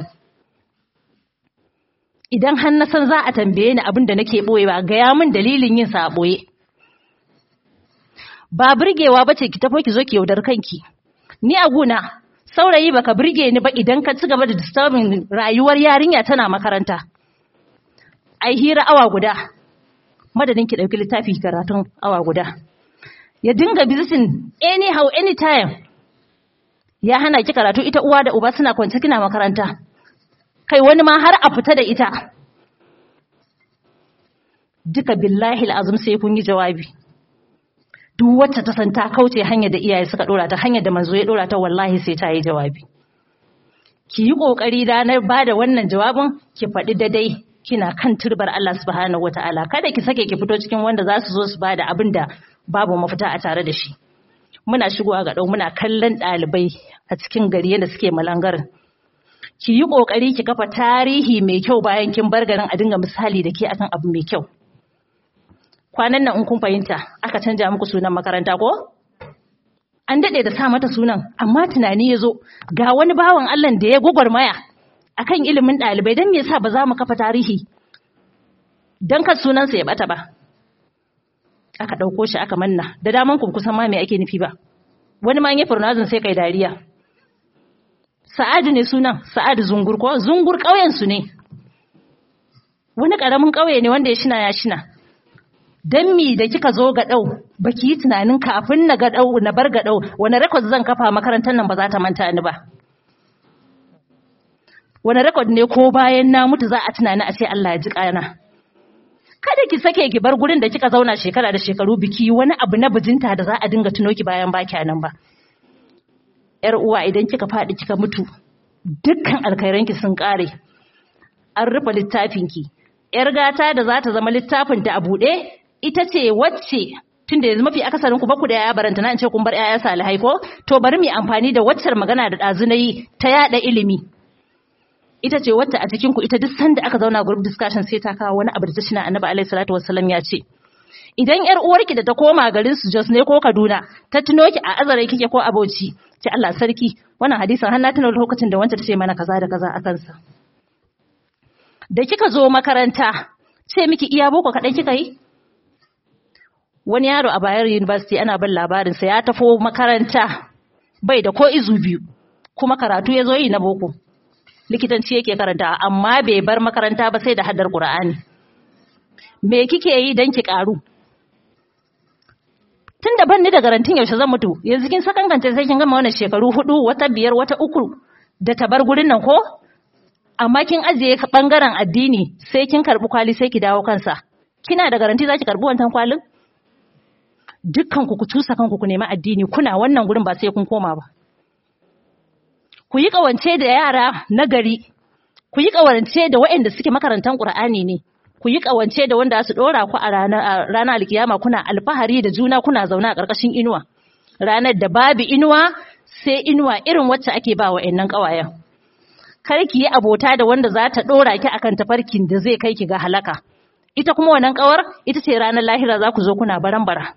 idan har na san za a tambaye ni abin da nake boye ba gaya min dalilin yin sa a boye ba burgewa bace ki tafi ki zo ki yaudar kanki ni a guna saurayi baka burge ni ba idan ka ci gaba da disturbing rayuwar yarinya tana makaranta ai hira awa guda madadin ki dauki littafi karatun awa guda ya dinga visiting anyhow anytime ya hana ki karatu ita uwa da uba suna kwance kina makaranta kai wani ma har a fita da ita duka billahi azum sai kun yi jawabi duk wacce ta san ta kauce hanyar da iyaye suka dora ta hanyar da manzo ya dora ta wallahi sai ta yi jawabi ki yi kokari ranar bada wannan jawabin ki faɗi daidai kina kan turbar Allah subhanahu wataala kada ki sake ki fito cikin wanda za su zo su bada abin da babu mafita a tare da shi muna shigowa ga ɗau muna kallon ɗalibai a cikin gari yadda suke malangarin ki yi ƙoƙari ki kafa tarihi mai kyau bayan kin bar garin a dinga misali da ke akan abu mai kyau kwanan nan in kun fahimta aka canja muku sunan makaranta ko an daɗe da sa mata sunan amma tunani ya zo ga wani bawan Allah da ya gwagwarmaya akan ilimin ɗalibai don me yasa ba za mu kafa tarihi don kar sunansa ya bata ba aka ɗauko shi aka manna da daman ku kusan ma me ake nufi ba wani ma ya furnazin sai kai dariya sa'adu ne sunan sa'adu zungur ko zungur ƙauyen su ne wani ƙaramin ƙauye ne wanda ya shina ya shina dan mi da kika zo ga ɗau baki yi tunanin kafin na ga ɗau na bar ga ɗau wani rekod zan kafa makarantar nan ba za ta manta ni ba wani rekod ne ko bayan na mutu za a tunani a ce Allah ya ji ƙana kada ki sake ki bar gurin da kika zauna shekara da shekaru biki wani abu na bijinta da za a dinga tuno ki bayan baki nan ba yar uwa idan kika faɗi kika mutu dukkan alkhairanki sun ƙare an rufe littafinki yar gata da za ta zama littafin ta a buɗe ita ce wacce tun da yanzu mafi akasarin ku baku da yaya baranta na in ce kun bar yaya salihai ko to bari mu amfani da waccar magana da ɗazu na yi ta yaɗa ilimi ita ce wacce a cikin ku ita duk sanda aka zauna group discussion sai ta kawo wani abu da ta shina annabi alaihi salatu wassalam ya ce idan yar uwarki da ta koma garin su Jos ne ko Kaduna ta tuno ki a azare kike ko aboci ce Allah sarki wannan hadisin har na tuna lokacin da wancan ta ce mana kaza da kaza a kansa da kika zo makaranta ce miki iya boko kadai kika yi wani yaro a Bayero University ana bin labarin sa ya tafo makaranta bai da ko izu biyu kuma karatu ya zo yi na boko likitanci yake karanta amma bai bar makaranta ba sai da haddar Qur'ani me kike yi dan ki karu tunda ban ni da garantin yaushe zan mutu yanzu kin sakankance sai kin gama wannan shekaru hudu wata biyar wata uku da ta bar gurin nan ko amma kin ajiye bangaren addini sai kin karbi kwali sai ki dawo kansa kina da garanti zaki karbi wannan kwalin dukkan ku ku tusa kanku ku nemi addini kuna wannan gurin ba sai kun koma ba ku yi ƙawance da yara na gari, ku yi ƙawance da waɗanda suke makarantar ƙur'ani ne, ku yi ƙawance da wanda su ɗora ku a ranar alkiyama kuna alfahari da juna kuna zaune a ƙarƙashin inuwa. Ranar da babu inuwa sai inuwa irin wacce ake ba wa ‘yannan ƙawayen. Kar ki yi abota da wanda za ta ɗora ki akan tafarkin da zai kai ki ga halaka. Ita kuma wannan ƙawar ita ce ranar lahira za ku zo kuna baran-bara.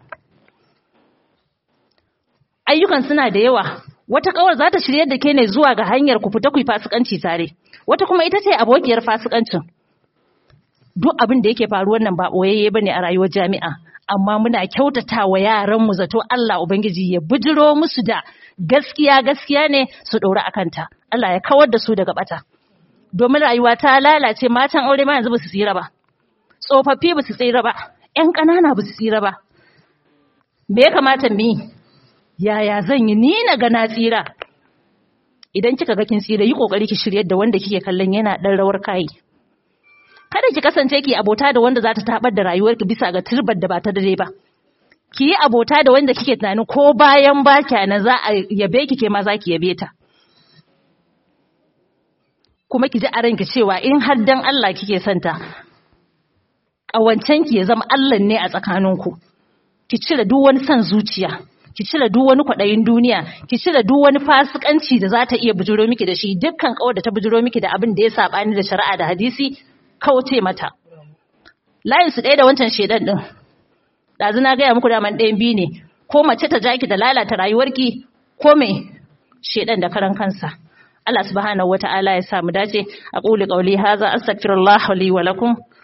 Ayyukan suna da yawa, wata kawar za ta shirye da ke ne zuwa ga hanyar ku fita ku yi fasikanci tare wata kuma ita ce abokiyar fasikancin duk abin da yake faruwar nan ba boyayye bane a rayuwar jami'a amma muna kyautata wa yaran mu zato Allah ubangiji ya bijiro musu da gaskiya gaskiya ne su dora akanta Allah ya kawar da su daga bata domin rayuwa ta lalace matan aure ma yanzu ba su tsira ba tsofaffi ba su tsira ba ƴan ƙanana ba su tsira ba me ya kamata mu yi yaya zan yi ni na ga na tsira idan kika ga kin tsira yi kokari ki shiryar da wanda kike kallon yana dan rawar kai kada ki kasance ki abota da wanda za ta tabar da rayuwarki bisa ga turbar da ba ta dare ba ki yi abota da wanda kike tunanin ko bayan ba na za a yabe ki ke ma za ki yabe ta kuma ki ji a ranki cewa in har dan Allah kike santa ƙawancen ki ya zama Allah ne a tsakaninku ki cire duk wani son zuciya ki cire duk wani kwaɗayin duniya ki cire duk wani fasikanci da za ta iya bujiro miki da shi dukkan kawar da ta bujiro miki da abin da ya saɓani da shari'a da hadisi kauce mata layin su ɗaya da wancan shedan ɗin ɗazu na gaya muku daman ɗayan biyu ne ko mace ta jaki da lalata rayuwarki ko me shedan da karan kansa Allah subhanahu wata'ala ya sa mu dace aqulu qawli hadha astaghfirullah li wa lakum